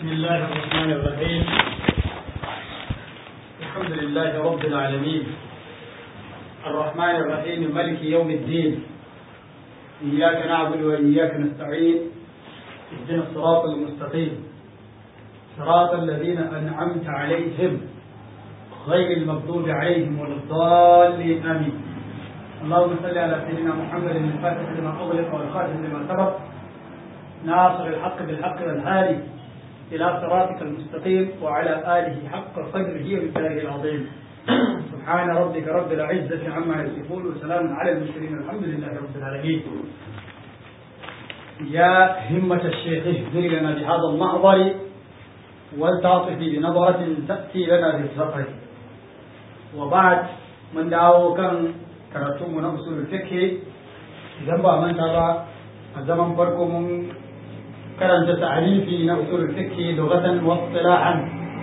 بسم الله الرحمن الرحيم الحمد لله رب العالمين الرحمن الرحيم ملك يوم الدين إياك نعبد وإياك نستعين اهدنا الصراط المستقيم صراط الذين أنعمت عليهم غير المغضوب عليهم ولا الضالين آمين اللهم صل على سيدنا محمد الفاتح لما أغلق والخاتم لما سبق ناصر الحق بالحق والهادي إلى صراطك المستقيم وعلى آله حق قدره ومثاله العظيم سبحان ربك رب العزة عما يصفون وسلام على المرسلين الحمد لله رب العالمين يا همة الشيخ اهدر لنا بهذا المحضر ولتعطف بنظرة تأتي لنا بالسفر وبعد من دعوه كان karatunmu na usulul fiqh idan ba manta ba a zaman farko mun karanta ta'arifi na usulul fiqh lughatan wa istilahan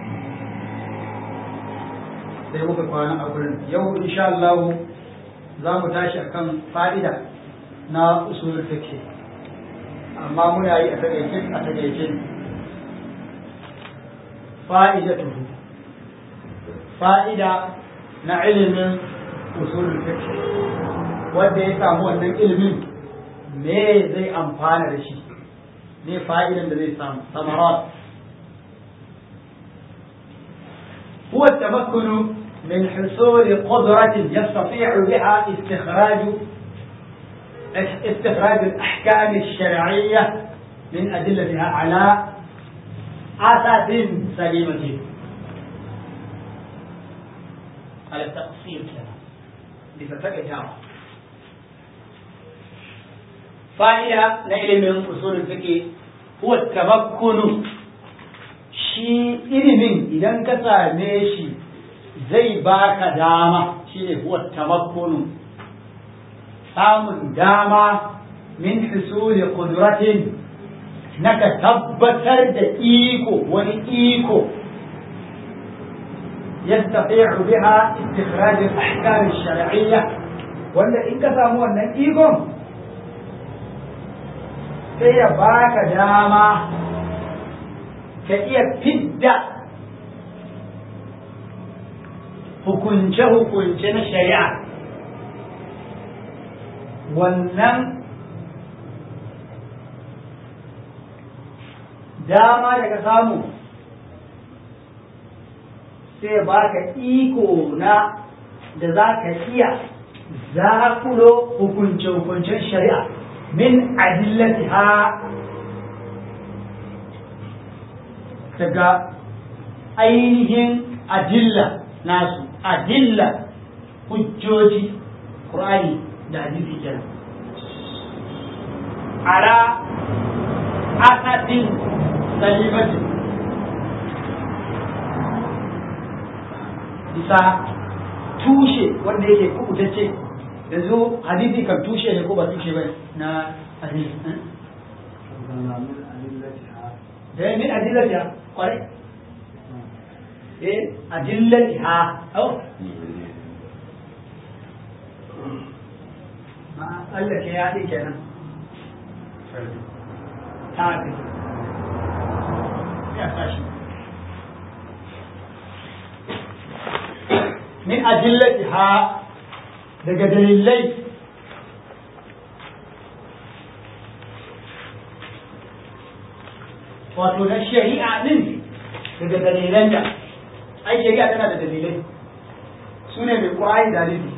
sai muka kwana a gurin yau insha Allah za mu tashi akan fa'ida na usulul fiqh amma muna yi a takaice a takaice fa'idatuhu fa'ida na ilimin usulul fiqh wanda ya samu wannan ilimin me zai amfana da shi ne fa'idan da zai samu samarat هو التمكن من حصول قدرة يستطيع بها استخراج استخراج الأحكام الشرعية من أدلتها على أساس سليمة على التقصير كلام bisa takaitawa fa'ida na ilimin usulul fiqh huwa tamakkunu shi ilimin idan ka same shi zai baka dama shine huwa tamakkunu samun dama min husuli qudratin naka tabbatar da iko wani iko يستطيع بها استخراج الأحكام الشرعية wanda in ka samu wannan ikon sai ya baka dama ka iya fidda hukunce-hukunce na shari'a wannan dama da ka samu sai ba ka iko na da za ka iya zakulo hukunce-hukuncen shari'a min adillati ha daga ainihin adilla nasu adilla hujjoji ƙur'ani da hadisi kenan ala asasin salimatin bisa tushe wanda yake kubutacce yanzu hadisi kan tushe ne ko ba tushe ba na hadisi da min adillatiha kwarai eh adillatiha au ma Allah ke ya ɗi kenan ta ya sashi min adillatiha daga dalilai wato na shari'a din daga dalilan da ai shari'a tana da dalilai su ne mai ƙwari dalili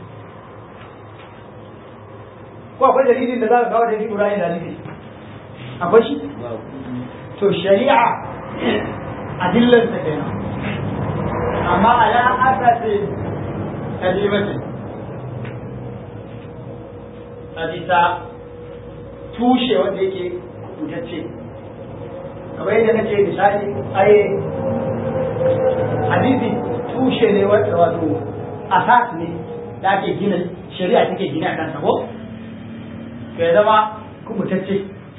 ko akwai dalilin da za ka kawo dalilin ƙwari dalili akwai shi to shari'a adillansa kenan amma ala asasin kalimatin a bisa tushe wanda yake kutacce kamar yadda nace misali ai hadisi tushe ne wanda wato asas ne da ake gina shari'a take gina a kansa ko ya zama kubutacce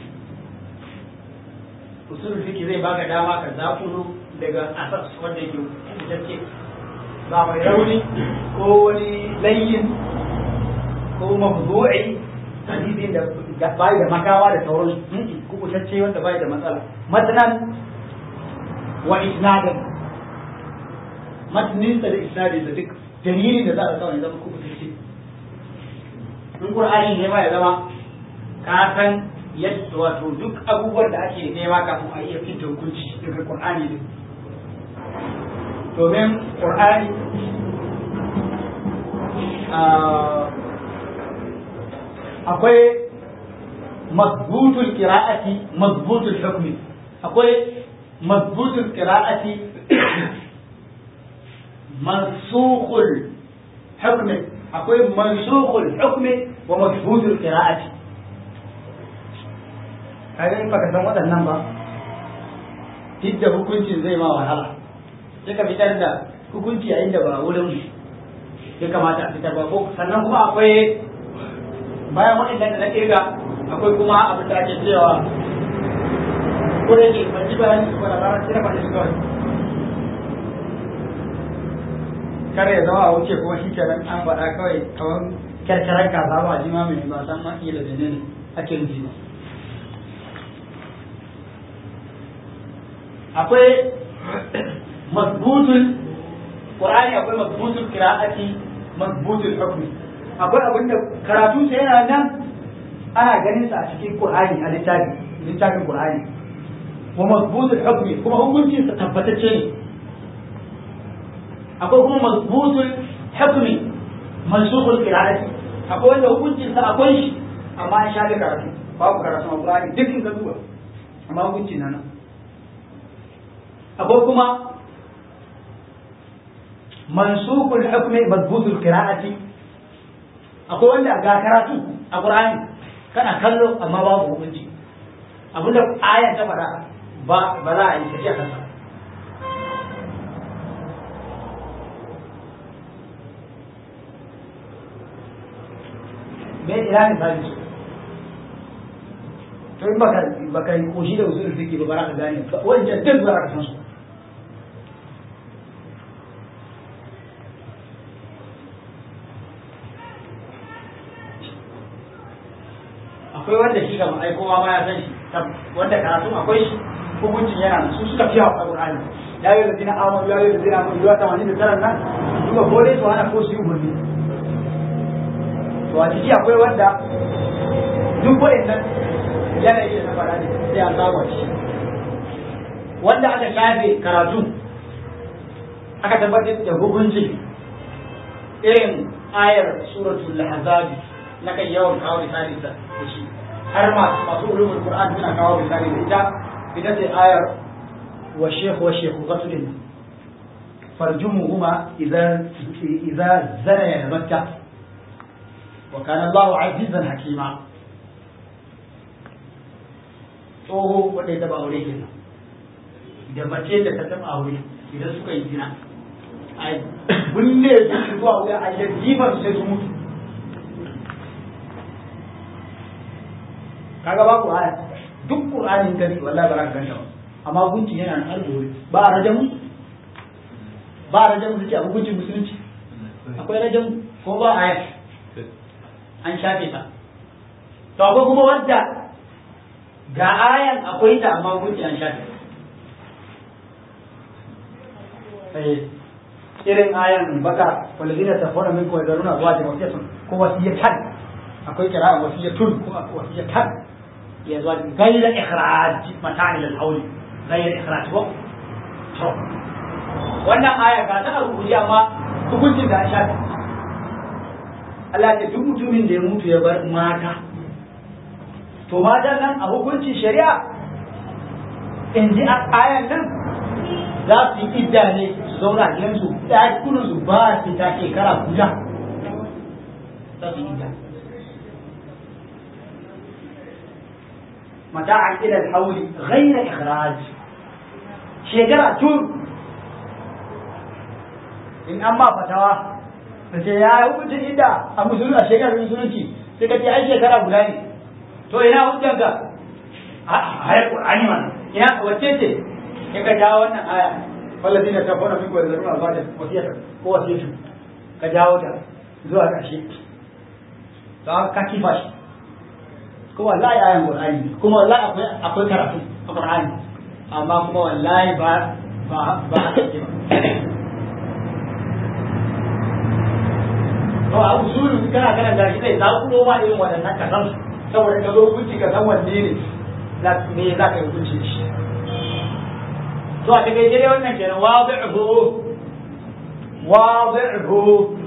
usulul fiki zai baka dama ka zakulu daga asas wanda yake kubutacce ba mai rauni ko wani layin ko mawdu'i hadisin da bai da makawa da sauran kubutacce wanda bai da matsala matsalan wa isnadan matninsa da isnadin da duk dalilin da za a kawai zama kuma tace in qur'ani ne ma ya zama ka san yadda wato duk abubuwan da ake nema kafin a iya fita hukunci daga qur'ani ne domin qur'ani akwai mazbutul qira'ati mazbutul hukmi akwai mazbutul qira'ati mansukhul hukmi akwai mansukhul hukmi wa mazbutul qira'ati kaga in baka san waɗannan ba tidda hukuncin zai ma wahala sai ka fitar da hukunci a inda ba wurin ya kamata a fitar ba ko sannan kuma akwai bayan waɗannan da na kirga akwai kuma abin da ake cewa ko da yake ban ji bayani su da ranar sai faɗi su kawai kare ya zama a wuce kuma shi kenan an faɗa kawai kamar kyarkyarar kaza ba ji ma mai ba san ma iya da ne ake nufi ba akwai mazbutul qur'ani akwai mazbutul qira'ati mazbutul hukmi akwai abin da karatu sai yana nan ana ganin sa a cikin qur'ani a littafi littafin qur'ani wa mazbutul hukmi kuma hukuncin sa tabbatacce ne akwai kuma mazbutul hukmi mansukhul qira'ati akwai wanda hukuncin sa akwai shi amma an shafe karatu babu karatu a qur'ani duk in ka duba amma hukuncin nan akwai kuma mansukul hukmi mazbutul qira'ati akwai wanda ga karatu a qur'ani kana kallo amma babu hukunci abinda ayan ta faɗa ba ba za a yi tafiya kansa me ina ne ba su to in baka baka yi koshi da usul fiqi ba ba ka gane wancan duk ba ka san su akwai wanda shi ga ai kowa ma ya san shi wanda karatu akwai shi hukuncin yana su suka fi hawa Qur'ani ya yi ladina amanu ya yi ladina amanu ya tamanin da tara nan duka kore su ana ko su yi umarni to a ciki akwai wanda duk waɗannan yanayi da na faɗa ne sai an saba shi wanda aka shafe karatu aka tabbatar da hukunci irin ayar suratul ahzab na kan yawan kawo misali da shi har masu masu ulumul qur'an suna kawo misali da ita ita ce ayar wa shaykh wa shaykh ghaslin farjumuhuma idza idza zana ya bakka wa kana Allahu azizan hakima tsoho wanda ya taba aure kenan da mace da ta taba aure idan suka yi zina a bulle su zuwa wuya a jifar sai su mutu kaga ba ku aya duk qur'anin gari wallahi ba za ka ganta ba amma gunci yana nan alƙawari ba a rajamu ba a rajamu suke a hukuncin musulunci akwai rajamu ko ba aya an shafe ta to akwai kuma wadda ga ayan akwai ta amma gunci an shafe irin ayan baka walladina tafawna minkum yadruna azwajan wasiyatan ko wasiyatan akwai kira wasiyatun ko wasiyatan ya zuwa gaira ikhraj mata'in lil hawl gaira ikhraj ko to wannan aya ga ta rubuci amma hukuncin da shafi Allah ya duk mutumin da ya mutu ya bar mata to mata nan a hukuncin shari'a in ji ayan nan za su yi idda ne su zauna a gidansu ɗakunan su ba su ta shekara guda za su yi idda متاعا الى الحول غير اخراج شجرة تون in an ba fatawa da ce ya hukuncin inda a musulun a shekarar musulunci sai ka ce ai shekara guda ne to ina hujjanka a hayar qur'ani mana ina wacce ce sai ka jawo wannan aya wallazi da tafona min gwada zaruna alfata wasiyata ko wasiyatu ka jawo ta zuwa ƙarshe to ka kifa shi kuma wallahi ayan qur'ani kuma wallahi akwai akwai karatu a qur'ani amma kuma wallahi ba ba ba haka ba to a usulun kana kana da shi zai zakulo ma irin waɗannan ka san saboda ka zo hukunci ka san wanne ne me za ka yi hukunci da shi to a daga dai wannan kenan wadi'hu wadi'hu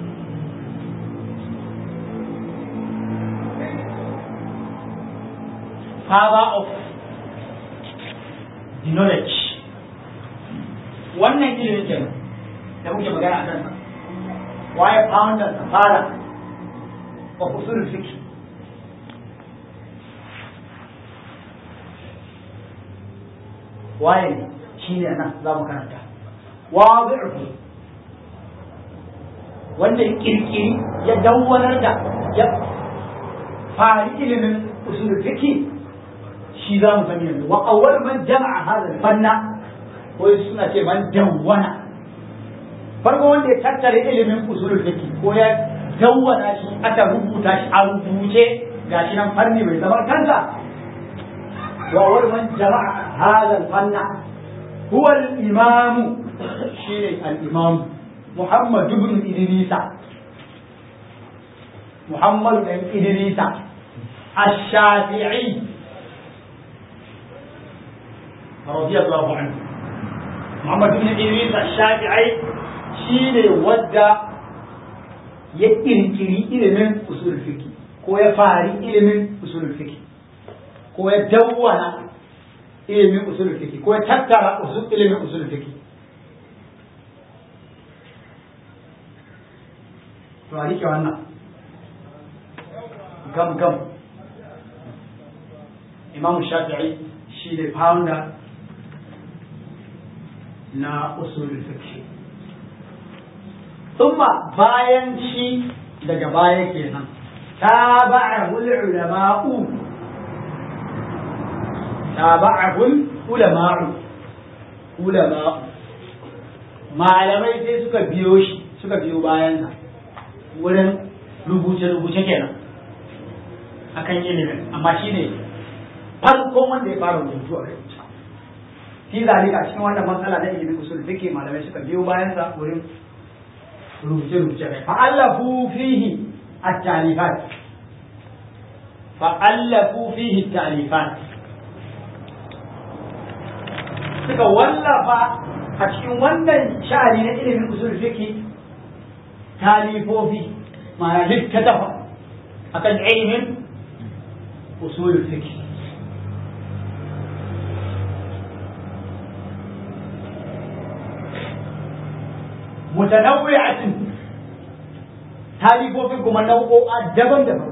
father of the knowledge wannan ilimin kenan da muke magana a kansa waye founder the father of usul fiqh waye shi ne nan za mu karanta wadi'u wanda ya kirkiri ya dawwanar da ya fari ilimin usul fiqh shi za mu sani yanzu wa awwal man jama'a hadha fanna ko suna ce man dawwana farko wanda ya tattara ilimin usul fiqh ko ya dawwana shi aka rubuta shi a rubuce gashi nan fanni bai zama kansa wa awwal man jama'a hadha fanna huwa al-imam shine al-imam Muhammad ibn Idrisa Muhammad ibn Idrisa الشافعي رضي الله عنه محمد بن إدريس الشافعي شيء ودى يكركري ilimin usul fiqh ko ya fari ilimin usul fiqh ko ya dawwana ilimin usul fiqh ko ya tattara usul ilimin usul fiqh to a rike wannan gam gam imam shafi'i shi ne founder na usulul fiqh thumma bayan shi daga baya kenan tabi'ahu ulama'u tabi'ahu ulama'u ulama'u malamai sai suka biyo shi suka biyo bayan sa wurin rubuce-rubuce kenan akan ilimin amma shine farkon wanda ya fara rubutu a kai fi zalika cikin wannan matsala na ilimin usul fiqh malamai suka biyo bayan sa wurin rubuce rubuce kai fa allafu fihi at-talifat fa allafu fihi at-talifat suka wallafa a cikin wannan sha'ani na ilimin usul fiqh talifofi ma'ana littattafa akan ilimin usul fiqh mutanawwi'atin talibofin kuma nau'o'a daban-daban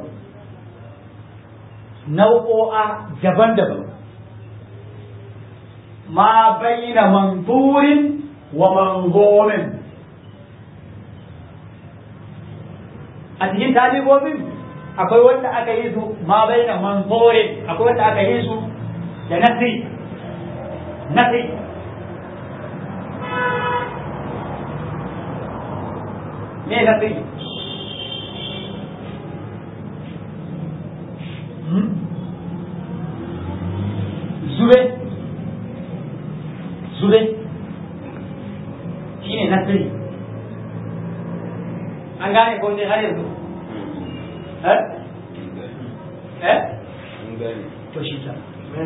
nau'o'a daban-daban ma baina manzurin wa manzomin a cikin talibofin akwai wanda aka yi su ma baina manzurin akwai wanda aka yi su da nasi nasi me na tsaye zube zube shi ne na tsaye an gane ko ne har yanzu eh eh to shi ta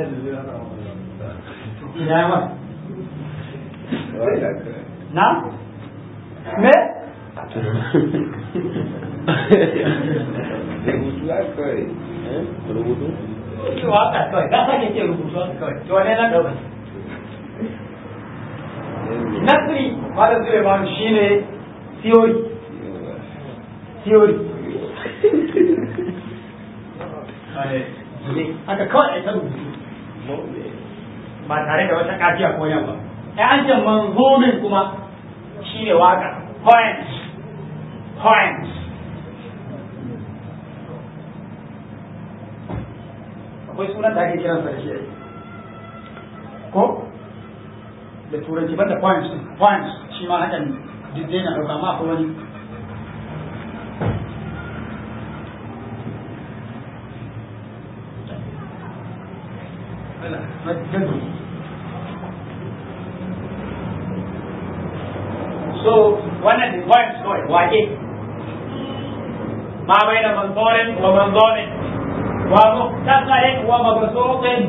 ya ma na me rubutu ya kawai rubutu waka kawai na sake ce rubutu haka kawai to wane na dauka nasri malam suleiman shine theory theory haka kawai ai ta rubutu ba tare da wata kafiya ko yan ba ai an ce manzomin kuma shine waka poems poems akwai sunan da ake kiran sa da shi ko da turanci banda points points shi ma hakan duk dai na dauka ma akwai wani so wannan the point kawai wake ma bai da manzorin wa manzorin wa muktasarin wa mabsutin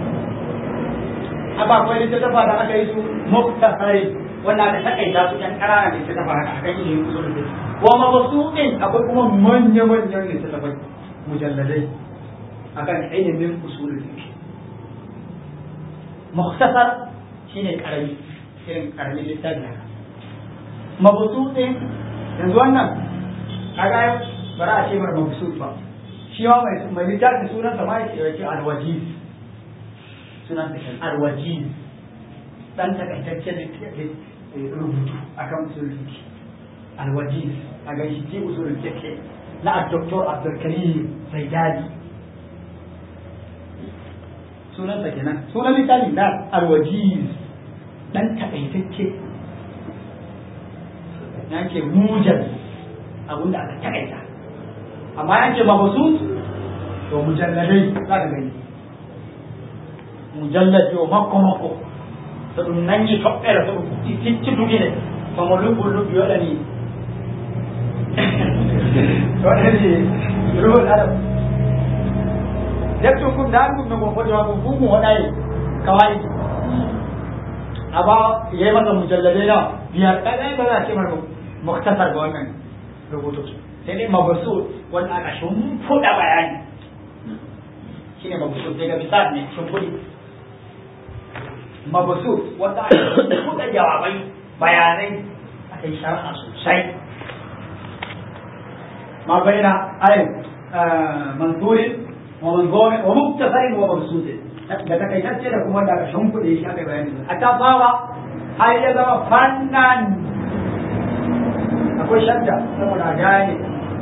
haka akwai littattafa da aka yi su muktasarin wanda aka takaita su yan ƙananan littattafa haka aka yi su usul fiqh wa mabsutin akwai kuma manya manyan littattafai mujalladai akan ilimin usul fiqh muktasar shine karami irin karamin littafi haka mabsutin yanzu wannan kaga bara a ce mar mabsut ba shi ma mai mai littafi sunan sa ma ya ce alwajiz sunan sa alwajiz dan takaitaccen rubutu akan usul fiqh alwajiz a ga shi usul fiqh na Dr. Abdul Karim Zaidani sunan sa kenan sunan littafi na alwajiz dan takaitacce yake mujal abinda aka takaita amma yake mabsut to mujalladai za ka gani mujallad yo makko makko to ɗum nangi toɓɓere to ɗum ticci dugine tomo luɓɓol luɓɓi waɗani waɗani ruhul adam deftu kum dan ɗum nogo foti ma ɗum fu mu waɗayi kawai aba yayi masa mujalladai na biyar ɗaya ba za a ce mar muktasar ga wannan rubutu sai dai mabasu wanda aka shimfiɗa bayani shine mabasu daga misal ne shimfiɗi mabasu wanda aka shimfiɗa jawabai bayanai aka yi shara'a sosai ma bayyana ayin manzurin wa manzomin wa muktasarin wa mabsutin da takaitacce da kuma da aka shimfiɗe shi aka bayani a ta fara har ya zama fannan akwai shadda saboda gane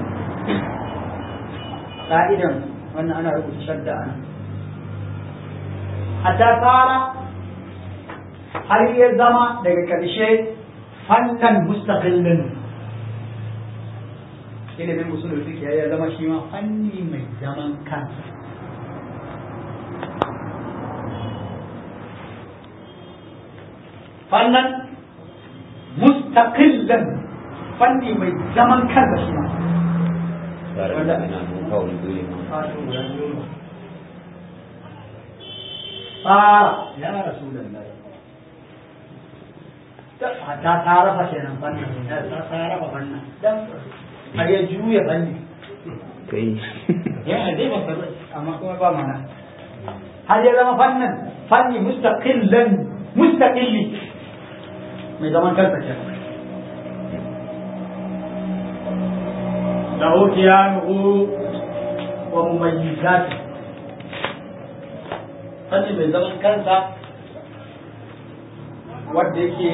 ka'idan wannan ana rubuta shadda ana hatta fara har ya zama daga ƙarshe fannan mustaqillin ilimin usulul fiqh ya zama shi ma fanni mai zaman kansa fannan mustaqillan fanni mai zaman kansa shi ma wanda ina mun kawo dole tsara ya rasulullahi ta tsara fa kenan fannin ta tsara fa fannin dan har ya juya fanni kai ya zai ba amma kuma ba mana har ya zama fannin fanni mustaqillan mustaqilli mai zaman kansa kenan له كيانه ومميزاته fanni mai zaman kansa wadda yake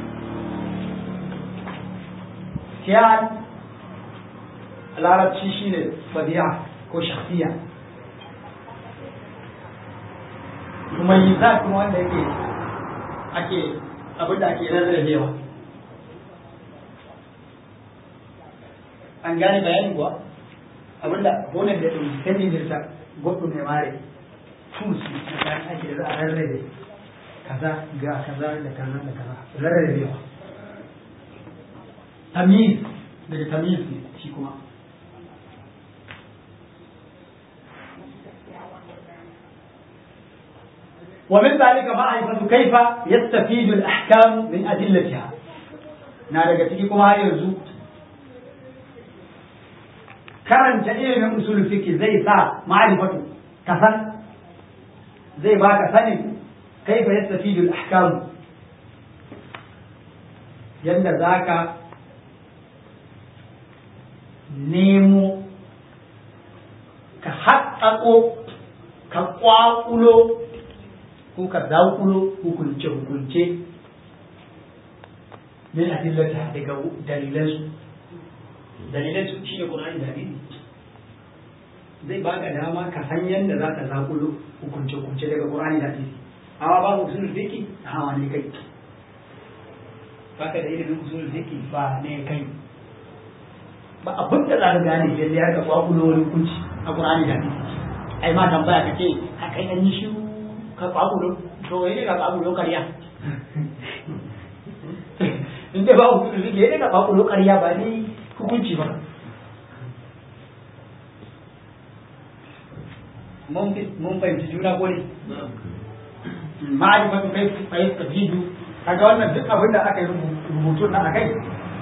kiyan larabci shine fadiya ko shakhsiya mumayyizat kuma wanda yake ake abinda ake rarrabewa an gane bayanin kuwa abinda gonan da ɗin sani dirta goɗɗo mai mare tusi na kayan ake da za a rarrabe kaza ga kaza da kaza da kaza rarrabewa tamiz daga tamiz ne shi kuma ومن ذلك معرفة كيف يستفيد الأحكام من أدلتها نادى تيكم هاي يرزو كرن جئين من أصول الفقه زي سا معرفة كفن زي باك سني كيف يستفيد الأحكام يند ذاك نيمو كحققو كقواقلو ko ka zaƙulo hukunce-hukunce min adillata daga dalilansu dalilansu shi ne ƙur'ani da hadisi zai baka dama ka san yadda za ka zaƙulo hukunce-hukunce daga ƙur'ani da hadisi amma ba usul fiki hawa ne kai baka da ilimin usul fiki ba ne kai ba abin da za ka gane yadda ya ka kwakulo wani hukunci a ƙur'ani da hadisi ai ma tambaya ka ce a kai an yi shiru ka kwakulo to wai ne ka kwakulo karya in in dai babu usul fiqh ne ka babu ƙarya ba ni hukunci ba mun mun fahimci juna ko ne ma'arifatu kai kai tafidu kaga wannan duk abin da aka yi rubutu na akai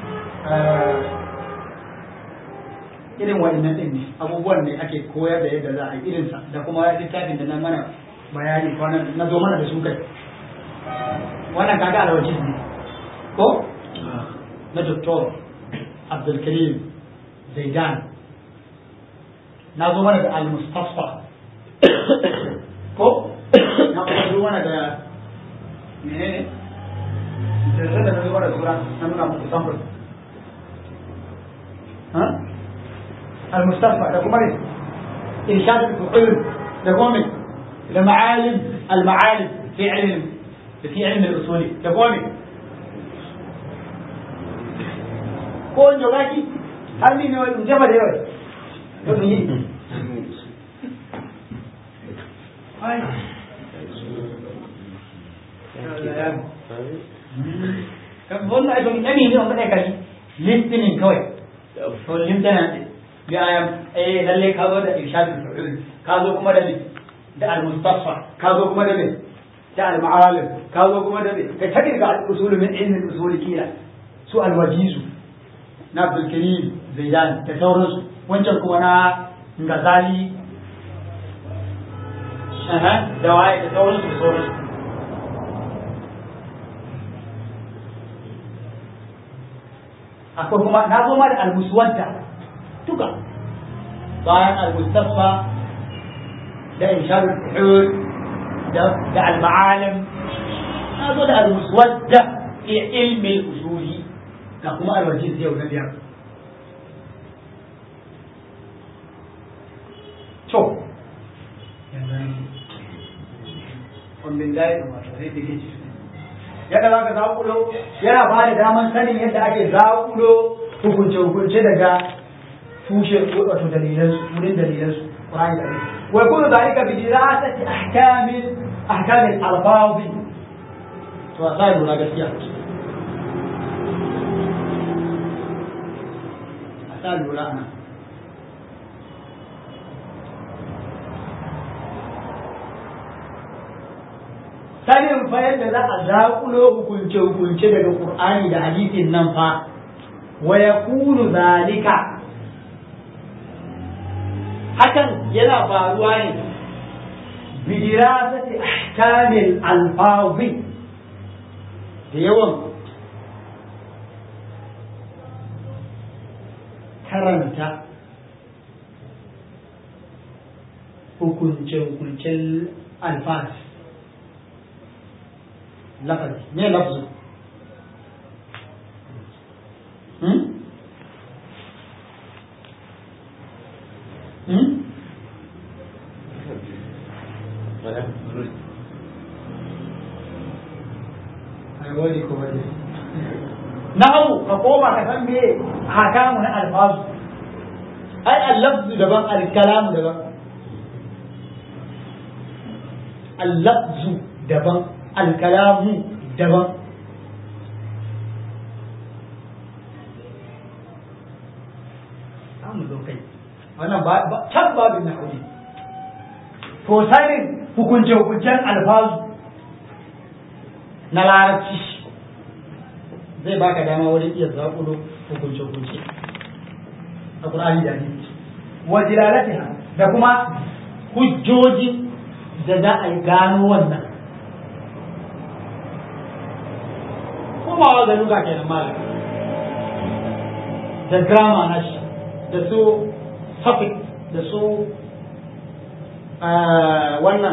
irin wa'annan din ne abubuwan ne ake koyar da yadda za a yi irinsa da kuma littafin da na mana bayani kwanan na zo mana da su kai wannan kaga alwaji ne ko na doktor abdulkarim zaidan na zo mana da al-mustafa ko na kuma zo mana da menene da da zo mana da sura na nuna muku sample ha al-mustafa da kuma ne irshad al-fuhul da kuma ne da ma'alim al-ma'alim fi ilm في علم الأصول تقومي كون جوغاكي هل من مجمد يوي يوي هاي kan wannan ai don yami ne on kada kai listening kawai to limtana ya ayam eh lalle ka zo da irshad ka zo kuma da da al-mustafa ka zo kuma da da al-ma'alim ka zo kuma da ka ta kirga al-usul min ilmin usul kila su al-wajizu na Abdul Karim Zaidan da sauransu wancan kuma na Ngazali aha da waye da sauransu da sauransu akwai kuma na zo ma da al-muswadda duka bayan al-mustafa da insharul fuhul da al-ma'alim na zo da al-muswadda fi ilmi usuli da kuma al-wajiz yau na biyar to wannan dai da sai da ke yadda za ka zaƙulo yana ba da daman sanin yadda ake zaƙulo hukunce-hukunce daga tushe wato dalilansu wurin dalilansu ƙwari da ne wai kuma zalika bi dirasati ahkamin ahkamin alfazi to a sai lura gaskiya a sa lura ana sanin fa yadda za a zaƙulo hukunce-hukunce daga Qur'ani da hadisin nan fa wa yakunu zalika hakan yana faruwa ne bidirasati ahkamil alfazi da yawan karanta hukunce-hukuncen alfazi lafazi me lafzu hmm? hmm? wani ko wani nahu ka koma ka san me hakamu na alfazu ai al-lafzu daban al-kalamu daban al-lafzu daban al-kalamu daban samu lokai wannan ba can babin na ne to sanin hukunce-hukuncen alfazu na larabci zai baka dama wurin iya zaƙulo hukunce-hukunce a ƙur'ani da hadisi wa dilalatiha da kuma hujjoji da za a yi gano wannan komawa ga luga kenan malam da grama na shi da su suffix da su wannan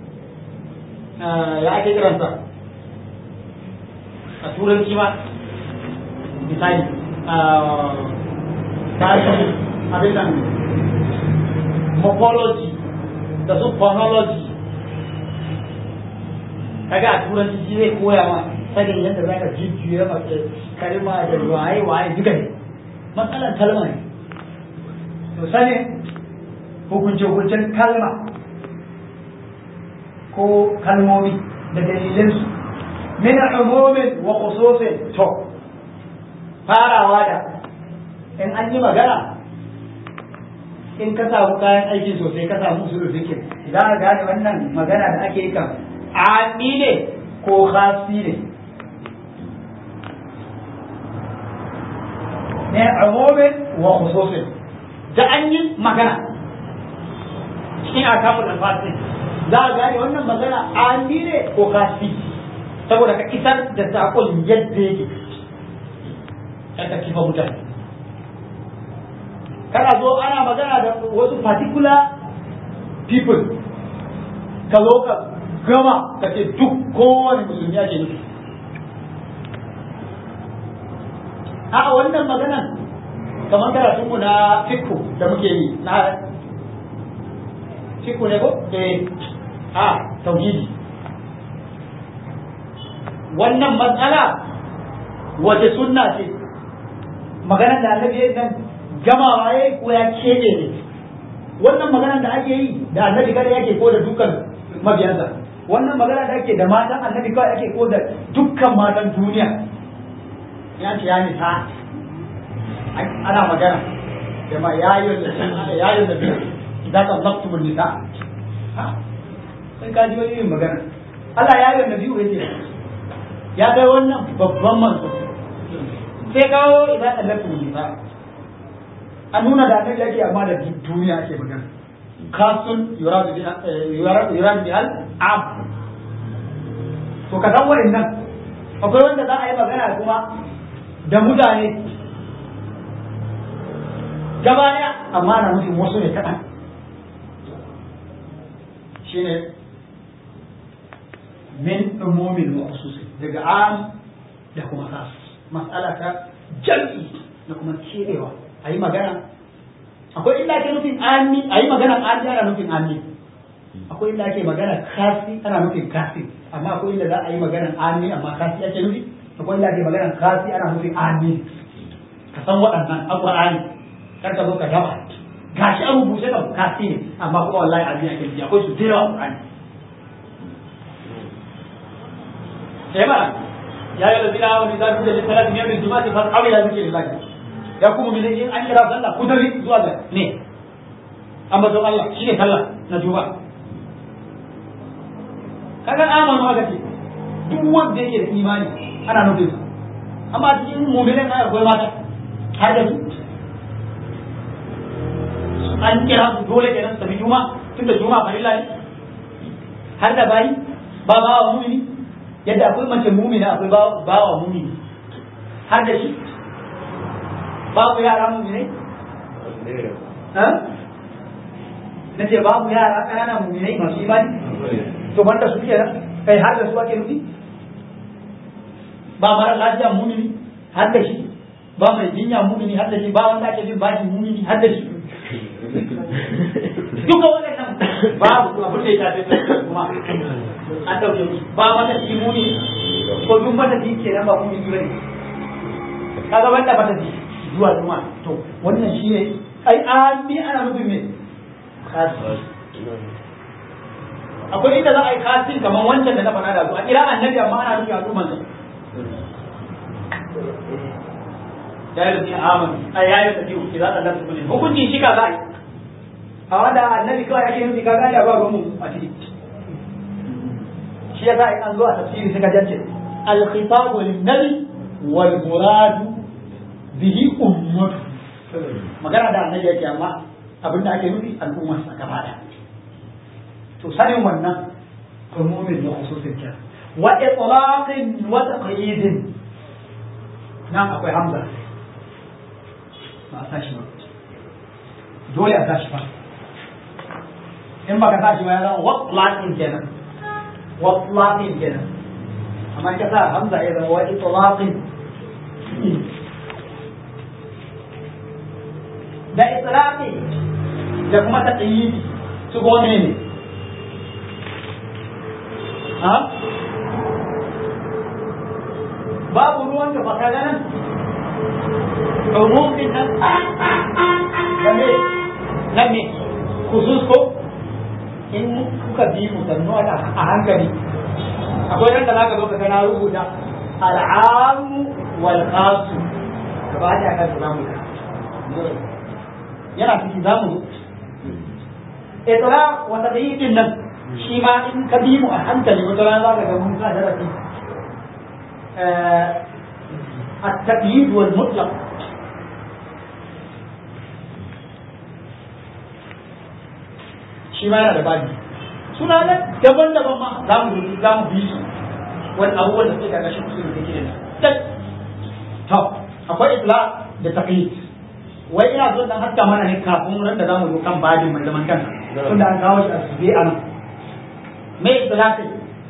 ya ake kiransa a turanci ma misali tashi abin nan morphology da su phonology kaga a turanci shi zai koya ma sanin yadda za ka jujjuya mace kalma da waye waye duka ne matsalar kalma ne to sanin hukunce-hukuncen kalma ko kalmomi da dalilinsu min umumin wa khususin to farawa da in an yi magana in ka samu kayan aiki sosai ka samu usulul fikir za ka gane wannan magana da ake yi kan ami ne ko khasi ne ne umumin wa khususin da an yi magana cikin akamun alfasin za a gane wannan magana ami ne ko khasi saboda ka isar da saƙon yadda yake ka kifa mutane kana zo ana magana da wasu particular people ka zo ka gama ka ce duk kowane musulmi ake nufi a wannan maganan kamar karatunmu na fikku da muke yi na fikku ne ko eh a tauhidi wannan matsala wace sunna ce maganar da annabi ya nan gamawa ya ko ya kebe ne wannan maganar da ake yi da annabi kada yake ko da dukkan mabiyansa wannan magana da ake da matan annabi kawai ake ko da dukkan matan duniya ya ce ya nisa ana magana da ma yayin da yayin da idan ka zaktu nisa sai ka ji wani yin magana Allah ya yi nabi yake ya kai wannan babban manzo sai kawo idan ka zaktu nisa a nuna da annabi yake amma da duniya ake magana kasun yuradu bi yuradu bi al am to ka san wa'annan akwai wanda za a yi magana kuma da mutane gaba daya amma na nufin wasu ne kaɗan shine min umumin wa khususin daga am da kuma khas mas'ala ta jam'i da kuma kerewa a yi magana akwai inda ake nufin ami a yi magana ami ana nufin ami akwai inda ake magana kasi ana nufin kasi amma akwai inda za a yi magana ami amma kasi ake nufi akwai inda ake magana kasi ana nufin ami ka san waɗannan alƙur'ani kar ka zo ka gaba gashi an rubuce ka kasi ne amma kuma wallahi ami ake nufi akwai su da yawa alƙur'ani sai ba ya yi da zina wani zafi da littafin yau da juma'a fa aure ya zuke lillahi ya kuma bi in an kira sallah ku tafi zuwa ga ne ambaton Allah shi ne sallah na juba kaga amanu haka ce duk wanda yake da imani ana nufin sa amma cikin mu'minin na akwai mata har da su an kira su dole kenan su tafi juma tunda juma farilla ne har da bayi ba ba wa mumini yadda akwai mace mumina akwai ba wa mumini har da shi babu yara muminai? Na ce babu yara ƙanana muminai masu imani? To banda su ke nan, kai har da su ake nufi? Ba mara lafiya mumini har da shi, ba mai jinya mumini har da shi, ba wanda ake jin bashi mumini har da shi. Duka waɗannan babu abin da ya shafi kuma an ɗauke musu ba mata shi mumini ko duk mata shi kenan ba mumini ba ne. Kaga wanda mata shi zuwa zuma to wannan shi ne ai ami ana nufin me kasi akwai inda za a yi kasin kamar wancan da na faɗa da su a kira annabi amma ana nufin al'umman sa ya yi rufi amanu a ya yi tafiyu ki za a lafi kullum hukuncin shi ka za a yi a wanda annabi kawai ake nufi ka gane ba ruwan mu a ciki shi ya sa in an zo a tafsiri suka jance al-khitabu lin-nabi wal muradu bihi ummatu magana da annabi yake amma abin da ake nufi al'ummar sa gaba da to sanin wannan umumin da khususin kira wa itlaqin wa taqyidin nan akwai hamza ba a sashi ba dole a sashi ba in baka sashi ba ya zama wa itlaqin kenan wa itlaqin kenan amma ka sa hamza ya zama wa itlaqin da itlaqi da kuma taqyid su kuma ne ne ha babu ruwan da baka ganin umumin nan da me na me khusus ko in kuka bi mu sannu a hankali akwai ran da zaka zo ka ga na rubuta al'amu wal khasu gaba da kan za mu yana ciki za mu itra wa tadyiqin nan shi ma in ka bi mu a hankali wata rana za ka ga mun sa darasi التقييد والمطلق shi ma yana da babi suna nan daban-daban ma za mu za mu bi su wani abubuwan da suke karkashin usul da kike da to akwai isla da taqyid wai ina so dan haska mana ne kafin ran da zamu zo kan babin mai zaman kansa tunda an kawo shi a sube a nan me isla kai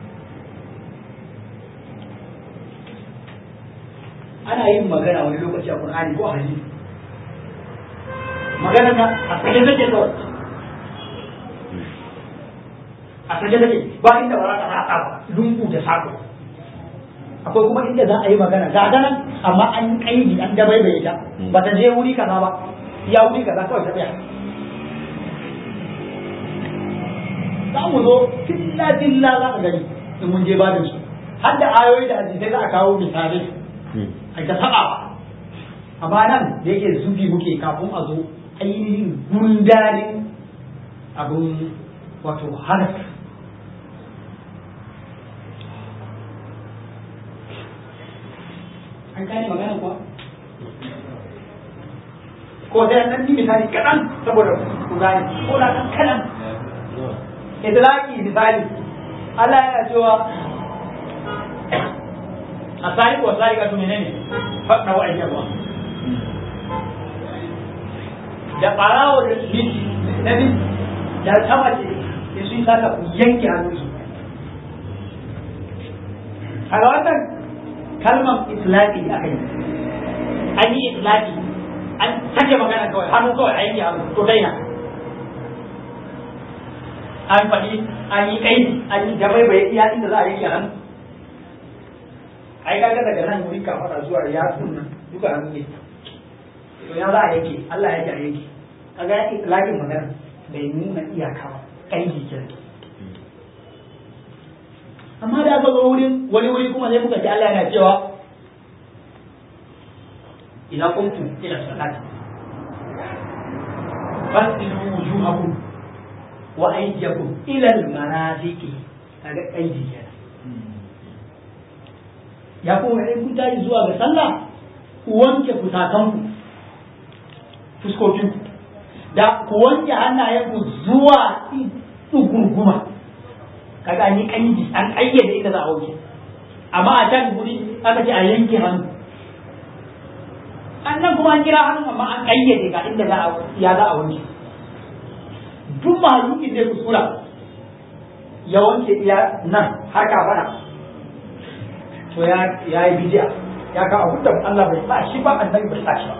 ana yin magana wani lokaci a Qur'ani ko a hadisi magana na a sake take kawai a sake take ba inda ba za ta haɗa ba lungu da sako akwai kuma inda za a yi magana ga nan amma an yi kaidi an dabaibaye ta ba ta je wuri kaza ba ya wuri kaza kawai ta tsaya za mu zo filla filla za ka gani in mun je babin su har da ayoyi da hadisai za a kawo misalai a ta saba amma nan da yake zubi muke kafin a zo ainihin gundarin abin wato halaka an gane magana kuwa ko sai an yi misali kaɗan saboda ku gane ko da ɗan kaɗan idlaki misali Allah yana cewa a sari ko sari ka tumi ne faɗa wa ayyarwa da ɓarawo da miji na miji da ta mace da sun saka ku yanke hannunsu a ga wannan kalmar itlaqi aka yi an yi itlaqi an sake magana kawai hannu kawai a yanke hannu to daina an faɗi an yi kai an yi gabai bai iya inda za a yanke hannu ai kaga daga nan wuri ka fara zuwa ya nan duka hannu ne to ya za a yanke Allah ya ji a yanke kaga ya itlaqin magana bai nuna iyaka ba kai kenan amma da aka zo wurin wani wuri kuma sai muka ji Allah yana cewa idan kuntum ila salati fasilu wujuhakum wa aydiyakum ila al-marafiqi kaga aidi kenan ya kuma in kun tayi zuwa ga sallah ku wanke fusakanku fuskokinku da ku wanke hannayenku zuwa tsugurguma kaga an yi kanji an kayyade inda za a wuce amma a can guri aka ce a yanke hannu annan kuma an kira hannu amma an kayyade ga inda za a ya za a wuce duk mahaluki zai kuskura ya wanke iya nan har ka fara to ya ya yi bidiya ya ka abu da Allah bai sa shi ba annabi bai sa shi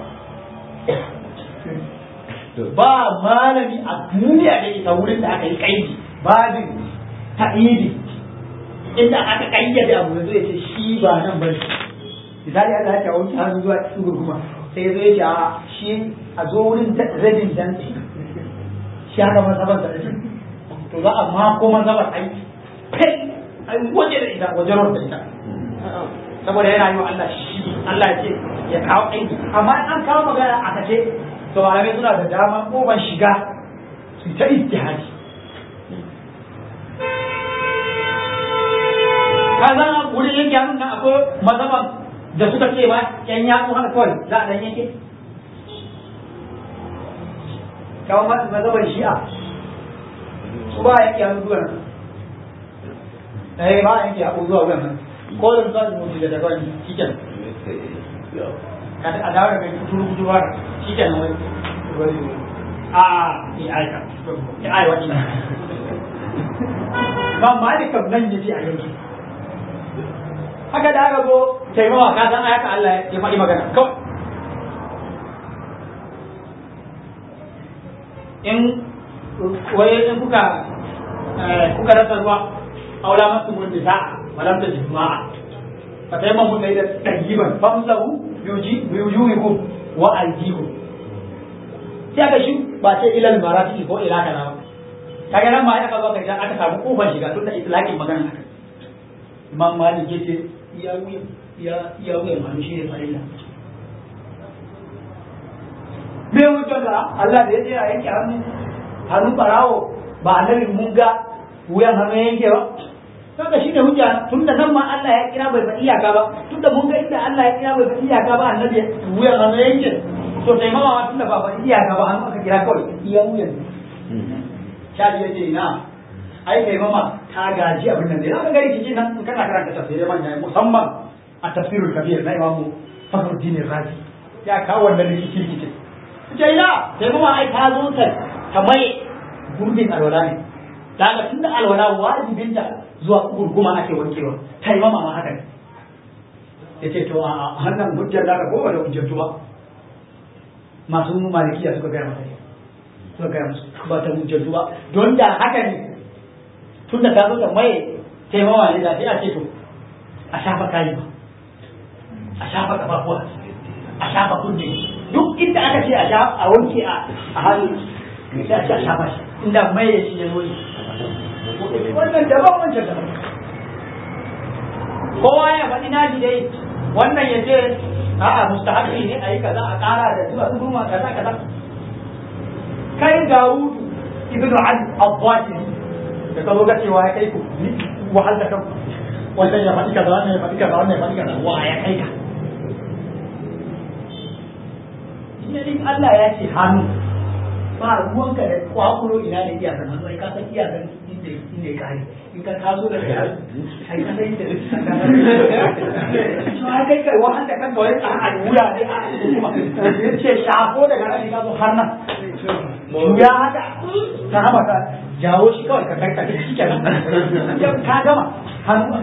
ba ba malami a duniya da ita wurin da aka yi kaidi babin ta'idi inda aka kayyade abu yanzu ya ce shi ba nan ba misali Allah ya ce wanke hannu zuwa cikin gurguma sai ya zo ya ce a shi a zo wurin rabin dantse shi haka masabar da shi to za a mako masabar ai kai ai waje da ita waje da ita saboda yana yi wa Allah shi Allah ya ce ya kawo aiki amma an kawo magana aka ce to malamai suna da dama kofar shiga su ta ijtihadi ka san wurin yanke hannun nan akwai mazaban da suka ce ma yan yatsu haka kawai za a dan yanke kawo mazaban shi'a su ba yanke hannu zuwa nan eh ba yanke hannu zuwa wuyan nan ko da su zasu mutu da daban cikin a dawo da kai kuturu kuturu ba cikin wani a ya aika ya aika wani ba malikam nan ya ce a yanke haka da aka zo taimawa ka san haka Allah ya faɗi magana kawai in waye in kuka kuka rasa ruwa aula masu mun bisa walam ta jima'a fa sai man mun da tajiban famsahu yuji yujuhikum wa aljihu sai aka shi ba sai ilal marati ko ila kana ba kaga nan ma aka zo ka aka samu kofar shiga tun da itlaqin magana haka imam malik yace ya wuya ya ya wuya hannu shi ne farilla me hujjar ka Allah da ya ce a yanke hannu hannun barawo ba annabi mun ga wuyan hannu ya yanke ba kaga shi ne hujja tunda nan ma Allah ya kira bai faɗi iyaka ba tunda mun ga inda Allah ya kira bai faɗi iyaka ba annabi wuyan hannu ya yanke to sai mama ma tunda ba faɗi iyaka ba hannu aka kira kawai iya wuyan shafi ya ce na ai kai mama ta gaji abin nan dai aka gari kike nan in kana karanta tafsirai manya musamman a tafsirul kabir na imamu Fakhruddin Razi ya kawo wannan rikici rikici ce ina sai mama ai ta zo ta ta mai gurbin alwala ne daga tunda alwala wajibin ta zuwa gurguma ake wankewa ta yi mama ma haka ne yace to a hannun hujjar da ko ba da hujjar ba masu malikiya suka gaya masa suka gaya musu ba ta hujjar ba don da haka ne tun da ta zo da mai taimawa ne da sai a ce to a shafa kayi ba a shafa kafafuwa a shafa kunne duk inda aka ce a shafa a wanke a hannu sai a ce a shafa shi inda mai ya ci ya wani wannan daban wancan daban kowa ya faɗi naji dai wannan ya ce a'a mustahabi ne a yi kaza a ƙara da zuwa kuma kaza kaza kai ga wudu ibnu ali al-zahiri da ka zo ga cewa ya kai ku ni wahal da kanku wannan ya faɗi kaza wannan ya faɗi kaza wannan ya faɗi kaza wa ya kai ka ne din Allah ya ce hannu ba ruwanka da kwakulo ina ne iyakar hannu ai ka san iyakar inda inda ya kare in ka taso da kai ai ka san inda to ai kai kai wahal da kanka wai a wuya ne a kuma ce shafo daga nan ka zo har nan ya haka ta haba ka jawo shi kawai ka kai ka shi kenan ka gama hannu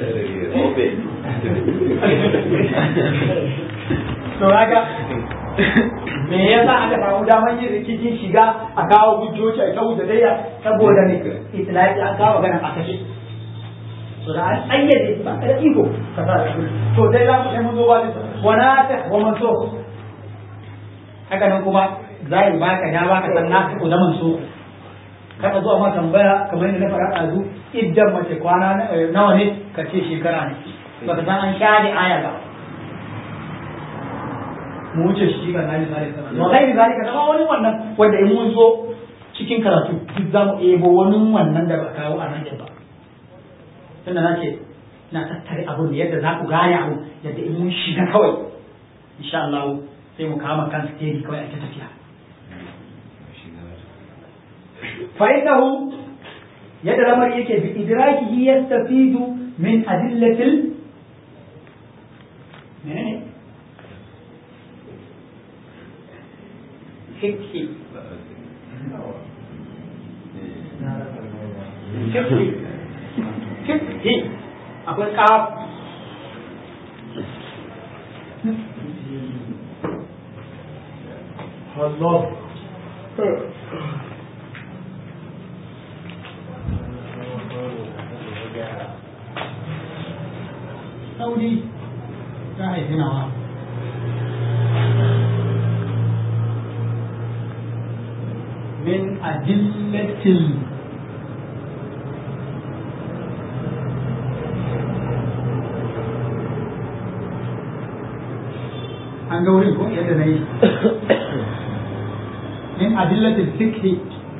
to haka me yasa aka samu damar yin rikicin shiga a kawo hujjoji a kawo da daya saboda ne itilaki an kawo ganin a kashe to da an tsayyade ba ka da iko ka sa da to dai za mu sai mun zo ba wa na ta wa man so haka nan kuma za yi baka dama ka san naka ko zaman so kada zuwa ma tambaya kamar yadda na faɗa ɗazu idan mace kwana nawa ne ka ce shekara ne ba ka san an share aya ba mu wuce shi ga nani zalika wa gairi zalika zama wani wannan wanda in mun zo cikin karatu duk za mu ebo wani wannan da ba kawo a nan ba tunda na ce na tattare abun da yadda za ku gane abu yadda in mun shiga kawai insha Allah sai mu kama kan stedi kawai a ta tafiya فإنه يد الأمر يكي بإدراكه يستفيد من أدلة ال... فقه فقه فقه أقول كاف الله sauri ta haifi nawa min adillatil an ga wurin ko yadda na yi min adillatil fikhi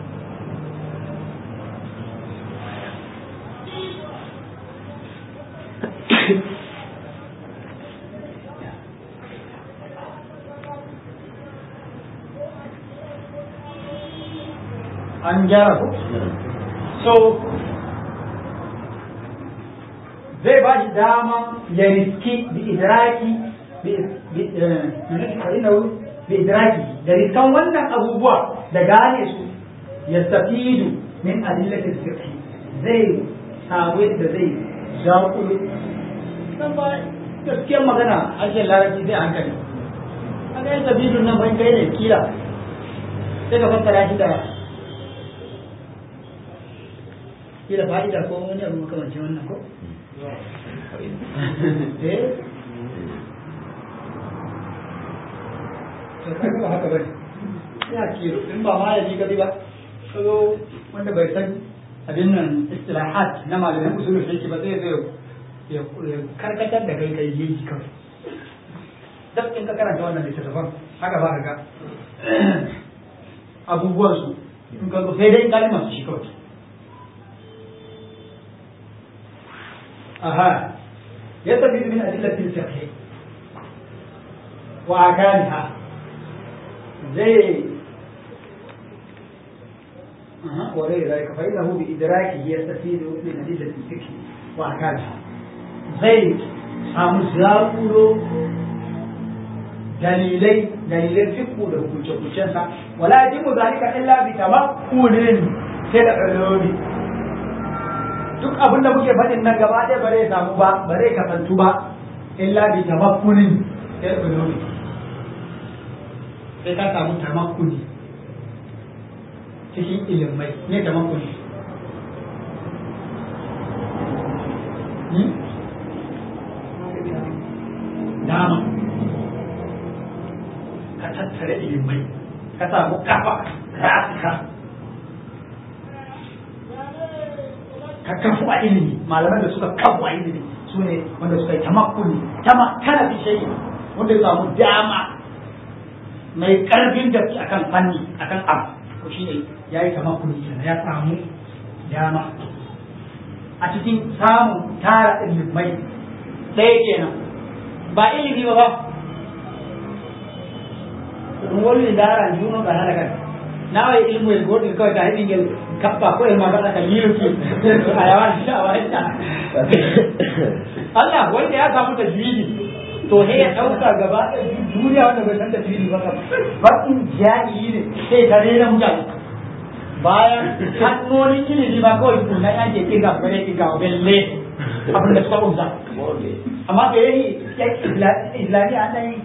an gyara ko so zai ba shi dama ya riski bi idraki bi idraki da riskan wannan abubuwa da gane su ya tafidu min adillatil fiqh zai samu yadda zai zaƙulu san ba gaskiyar magana harshen larabci zai hankali a ga yin tafidun nan ban kai ne kila sai ka fassara shi da kila fa'ida ko wani abu makamancin wannan ko eh to kaga ba haka bane ya kiro in ba ma ya ji gadi ba kazo wanda bai san abin nan istilahat na malamin usulul fiqh ba zai zai ya karkatar da kai kai yi kawai duk in ka karanta wannan littattafan haka ba ka ga abubuwan su in ka sai dai kalmar su shi kawai aha يستفيد من أدلة الفقه وأركانها زي أه. وغير ذلك فإنه بإدراكه يستفيد من أدلة الفقه وأركانها زي samu zaƙuro dalilai dalilan fiqhu da hukunce-hukuncensa wala yajibu zalika illa bi tamakkunin sai da ulumi duk abin da muke faɗin nan gaba ɗaya ba zai samu ba ba zai kasantu ba illa bi tamakkunin sai ulumi sai ka samu tamakkuni cikin ilimai ne tamakkuni dama ka tattare ilimai ka samu kafa rasika ka kafu a ilimi malaman da suka kafu a ilimi su ne wanda suka yi tamakkuni tama kana fi shayi wanda ya samu dama mai karfin gaske akan fanni akan abu ko shine ya yi tamakkuni kenan ya samu dama a cikin samun tara ilimai ɗaya kenan ba ilimi ba ba ɗum wolwi daran juno ga hana kan nawa ilmu el goɗɗi kawai ta heɓi ngel kappa ko el magaɗa ka yiruki a yawan a wanta Allah wanda ya samu ta jini to he ya ɗauka gaba duniya wanda bai san da jini ba kam baƙin jahili ne sai ta rena mutane bayan hannonin ilimi ba kawai tunan ake kirga bare kirga belle abin da suka ƙunsa amma da yayi islami an nan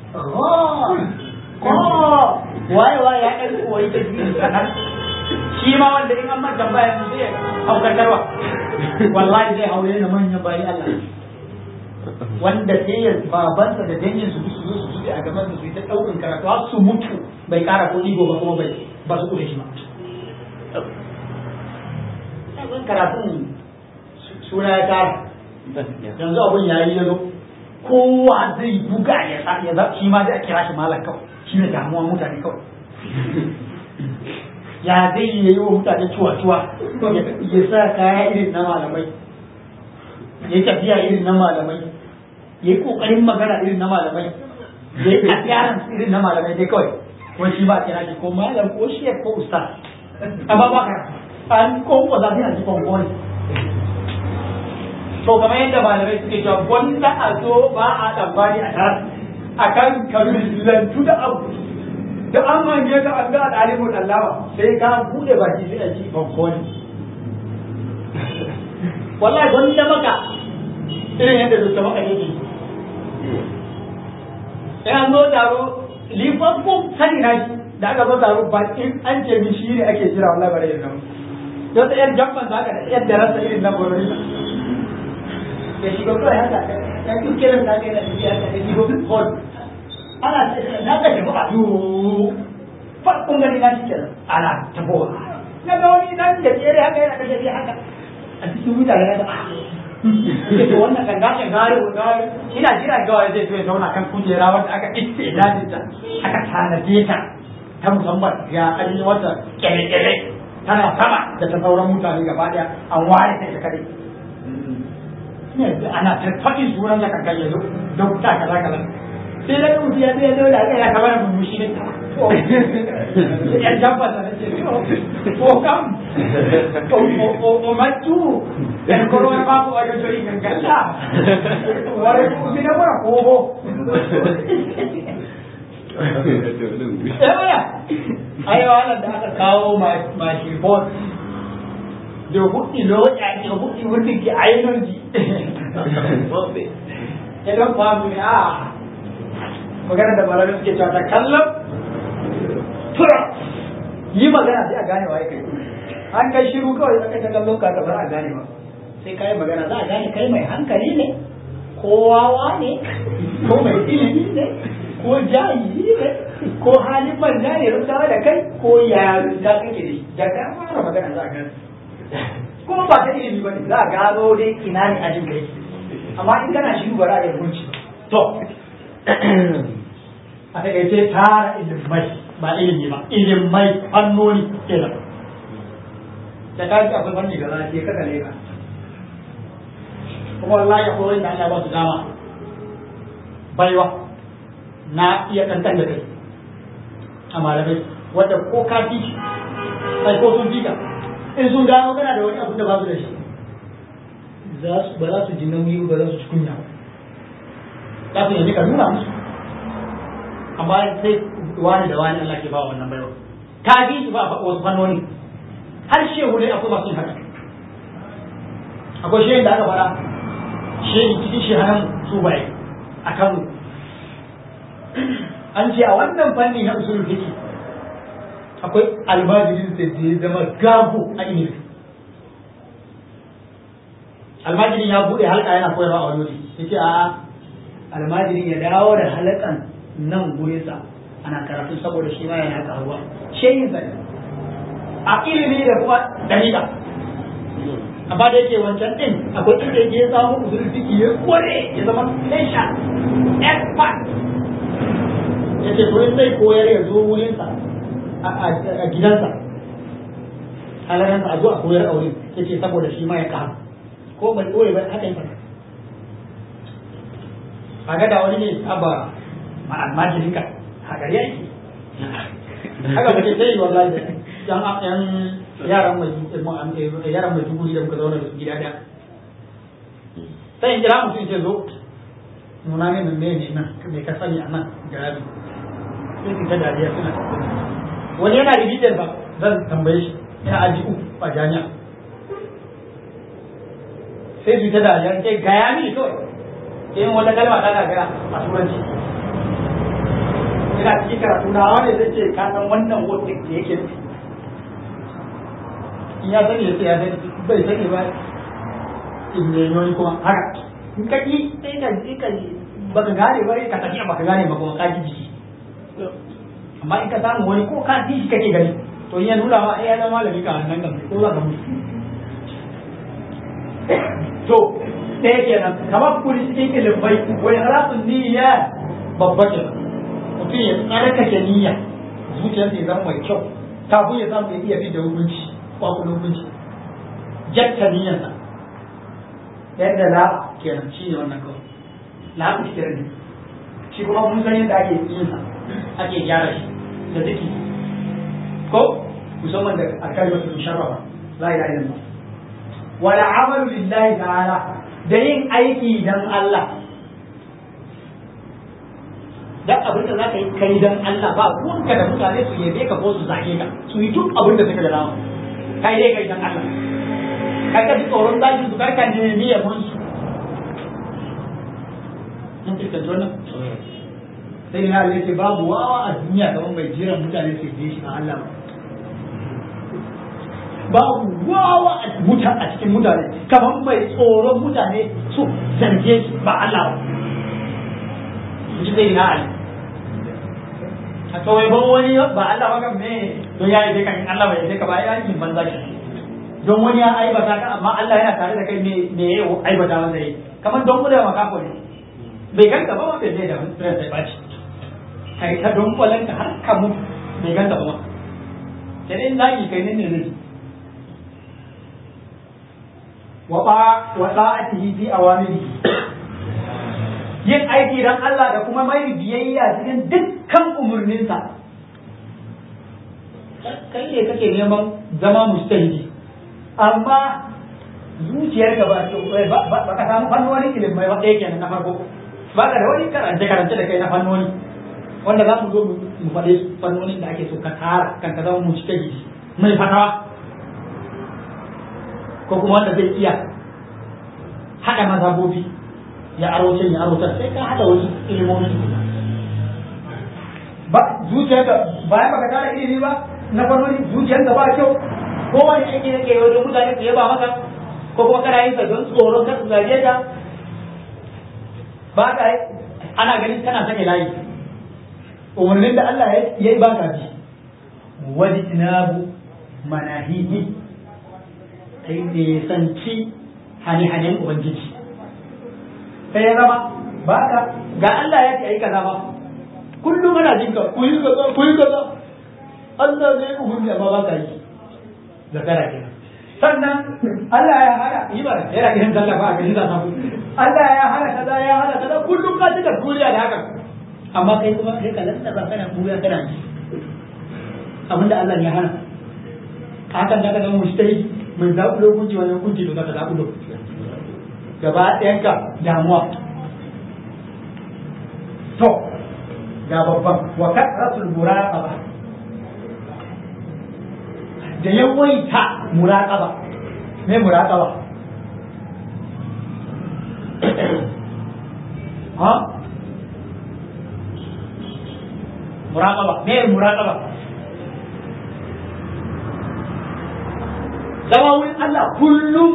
ko waye waye ya ɗan koyi ta biyu kaɗan shi ma wanda in an mata baya su zai haukatarwa wallahi zai haure na manyan bayi Allah wanda sai ya babansa da dangin su su zo su zuke a gaban su su yi ta ɗaukin karatu har su mutu bai ƙara ko ɗigo ba kuma bai ba su kure shi ba karatun suna ya tara yanzu abun ya yi yazo kowa zai buga ya sa ya za shi ma zai kira shi malam kawai shi ne damuwa mutane kawai ya zai yi wa mutane cuwa-cuwa ya sa kaya irin na malamai ya yi tafiya irin na malamai ya yi kokarin magana irin na malamai ya yi appearance irin na malamai dai kawai wani shi ba a kira shi ko malam ko shi ko ustaz amma ba ka an ko ba za a ji kwankwan to kamar yadda malamai suke cewa wanda a zo ba a tsammani a tara a kan kabilantu da abu da an mange ka an ga ɗalibin allama sai ka bude baki sai a ci banko ne wallahi wanda maka irin yadda zuta maka yake sai an zo taro lifaffun sani na shi da aka zo taro ba in an ce min shi ne ake jira wallahi bare yin nan don yan jamban za ka da yadda rasa irin na borori da shiga kawai haka ya fi kiran da kai da tafiya da ta shigo hall ana na ka tafi a yuu farkon gani na shi ana tafowa na ga wani nan da tsere haka yana kashe shi haka a cikin mutane na da to wannan kan gashin gari ko gari ina jira ga wani zai zo ya zauna kan kujera wanda aka iske dajin ta aka tanade ta ta musamman ya an yi wata kyale-kyale tana sama da ta sauran mutane gaba daya an ware ta ita kadai yanzu ana ta faɗi sunan da kankan yanzu dokta kaza kaza sai da mutu ya zai zo da aka ya kamar mu mushi ne to ya jabba da ce to kam o o matu en ko wani ba ko ayo jori kan kalla ware ku bi da mura ko ho eh ayo ala da aka kawo ma ma shi bot da hudu lokaci da hudu wanda ke ainihin ji ya don famu ne a magana da malamai suke cewa ta kallon tura yi magana sai a gane wa kai an kai shiru kawai aka ta kallon ka ba a gane ba sai kai magana za a gane kai mai hankali ne ko wawa ne ko mai ilimi ne ko jahili ne ko halin manja ne rubutawa da kai ko yaro da kake da shi da ka fara magana za a gane kuma ba ta ilimi ba ne za a gano dai ina ne ajin kai amma in kana shiru ba za a yi hukunci to a takaice tara ilimai ba ilimi ba ilimai fannoni kenan da ka ji akwai fanni gaza ce kaka ne ka kuma wallahi akwai wanda Allah ba su dama baiwa na iya kankan da kai a malamai wadda ko ka fi sai ko sun fika in sun gano kana da wani abu da ba su da shi ba za su ji nauyi ba za su ci kunya za su yanzu ka nuna musu amma sai wani da wani Allah ke ba wannan baiwa ka bi su ba wasu fannoni har shehu ne akwai masu haka akwai shehin da aka fara shehi cikin shehanan su bai a Kano an ce a wannan fanni na usulul fiqh akwai almajirin da ya zama gago a ilimi almajirin ya bude halka yana koyarwa a wani wuri yace a almajirin ya dawo da halakan nan gurinsa ana karatu saboda shi ma yana karuwa shehin sa a ilimi da kuma dalila amma da yake wancan din akwai inda yake ya samu usulul fiqh ya kware ya zama patient expert yace to in zai koyar ya zo wurinsa a gidansa halaransa a zo a koyar a wurin yace saboda shi ma ya karu ko bai koyi ba haka yake kaga da wani ne aba ma almajirin ka haka yake haka ba sai wallahi da yan yan yaran mai yaran mai duguri da muka zauna da su gida da sai in kira mutum ce zo nuna ne nan ne ne nan me ka sani a nan garabi sai su ta dariya suna wani yana rigijar ba zan tambaye shi ina aji uku a jami'a sai su ta dariya ce gaya mini kawai in wata kalma ta gagara a turanci ina cikin karatu na wani zai ce ka san wannan wata da yake nufi in ya sani ya ce ya sani bai sani ba in ne yoyi kuma haka in ka ji sai ka ji ka ji baka gane ba ka tafi baka gane ba kuma ka ji jiki amma in ka samu wani ko ka ji shi kake gani to in ya nuna ma ai ya zama malami ka nan kan ko za ka mutu to ɗaya kenan kamar kuri cikin ilimai wani harasun niyya babba ke mutum ya tsarkake niyya zuciyarsa ya zama mai kyau kafin ya samu ya iya fi da hukunci kwakwan hukunci jatta niyyarsa yadda la kenan shi ne wannan kawai la ku shi ne shi kuma mun san yadda ake yin sa ake gyara shi da ziki ko musamman da alkalmatu musharrafa la ilaha illallah wala amalu lillahi ta'ala da yin aiki dan Allah dan abin da zaka yi kai dan Allah ba ruwanka da mutane su yabe ka ko su zage ka su yi duk abin da suka ga dama kai dai kai dan Allah kai ka ji tsoron zagi su kai ka nemi yabon su mun fuskanci wannan sai na Allah ce babu wawa a duniya kamar mai jiran mutane su yi shi a Allah babu wawa a muta a cikin mutane kamar mai tsoron mutane su zarge shi ba Allah ba ji sai na Ali a kawai ban wani ba Allah ba kan me don ya yi kan Allah bai yi ka ba ya yi banza shi don wani ya aibata ka amma Allah yana tare da kai me me ya aibata masa yi kamar don kula makafo ne bai ganka ba ma bai zai da ran sai baci kai ta don kwalanka har ka mutu bai ganka ba ma sai dai zagi kai ne ne zai wa ta'atihi fi awamirihi yin aiki dan Allah da kuma mai biyayya cikin dukkan umurninsa kai ne kake neman zama mustahidi amma zuciyar ka ba ba ka samu fannoni ilimai ba ɗaya kenan na farko ba ka da wani karance karance da kai na fannoni wanda za mu zo mu faɗi fannonin da ake so ka tara kan ka zama mustahidi mai fatawa ko kuma wanda zai iya haɗa mazhabobi ya aro can ya aro can sai ka haɗa wasu ilimomin ba zuciyarka bayan baka tara ilimi ba na farko zuciyarka ba kyau ko wani aiki da ke yi wajen mutane su yaba maka ko kuma kana yin sa don tsoron kar su zage ka ba ka ana ganin kana sake layi umarnin da Allah ya yi ba ka bi wani tinabu manahihi kai ne sanci hane-hanen ubangiji sai ya zama ba ka ga Allah ya ce ayi kaza ba kullum ana jin ka ku yi kaza ku yi kaza Allah ne ya umarni amma ba ka yi zakara kenan sannan Allah ya hana yi ba yana kiran sallah ba a gani za samu Allah ya hana kaza ya hana kaza kullum ka cika duniya da haka amma kai kuma kai ka lantsa ba kana buya kana ji abinda Allah ya hana hakan da ka zama mujtahid mai zaɓulo hukunci wani hukunci da zaka zaɓulo gaba ɗayanka damuwa to ga babban wa kasratul muraqaba da yawaita muraqaba me muraqaba ha muraqaba me muraqaba zama wurin Allah kullum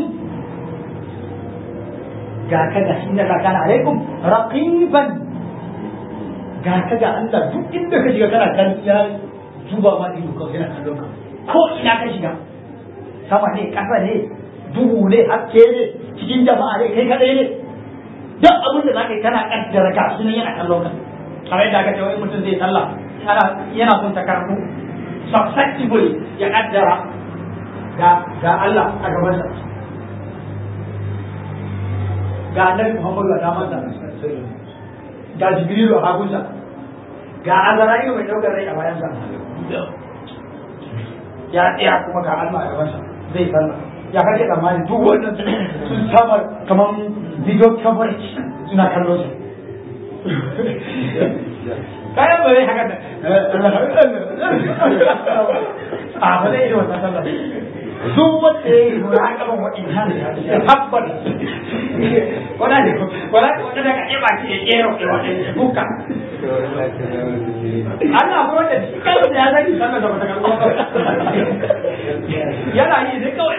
ga ka ga inda ka kana alaikum raqiban ga ka ga Allah duk inda ka shiga kana kan ya duba ma ido ka yana kallon ka ko ina ka shiga sama ne kasa ne duhu ne haske ne cikin jama'a ne kai kadai ne duk abin da zaka yi kana kaddara ka shi ne yana kallon ka kamar yadda aka ce wani mutum zai sallah ana yana son ta karatu susceptible ya kaddara ga ga Allah a gabansa ga annabi Muhammadu a damansa ga Jibrilu a hagunsa ga Azra'ilu mai daukar rai a bayansa ya tsaya kuma ga Allah a gabansa zai sallah ya kake tsammani duk wannan sun sama kamar video coverage suna kallon su kayan ba zai haka da a ba zai yi wannan sallah duk wanda ya yi muraƙaban waɗannan ya tabbar wanda ne wanda wanda daga ɗaya baki ya ƙera ke waɗanda buka Allah ko wanda shi kai da ya zaki sallah da wata kalma yana yi ne kawai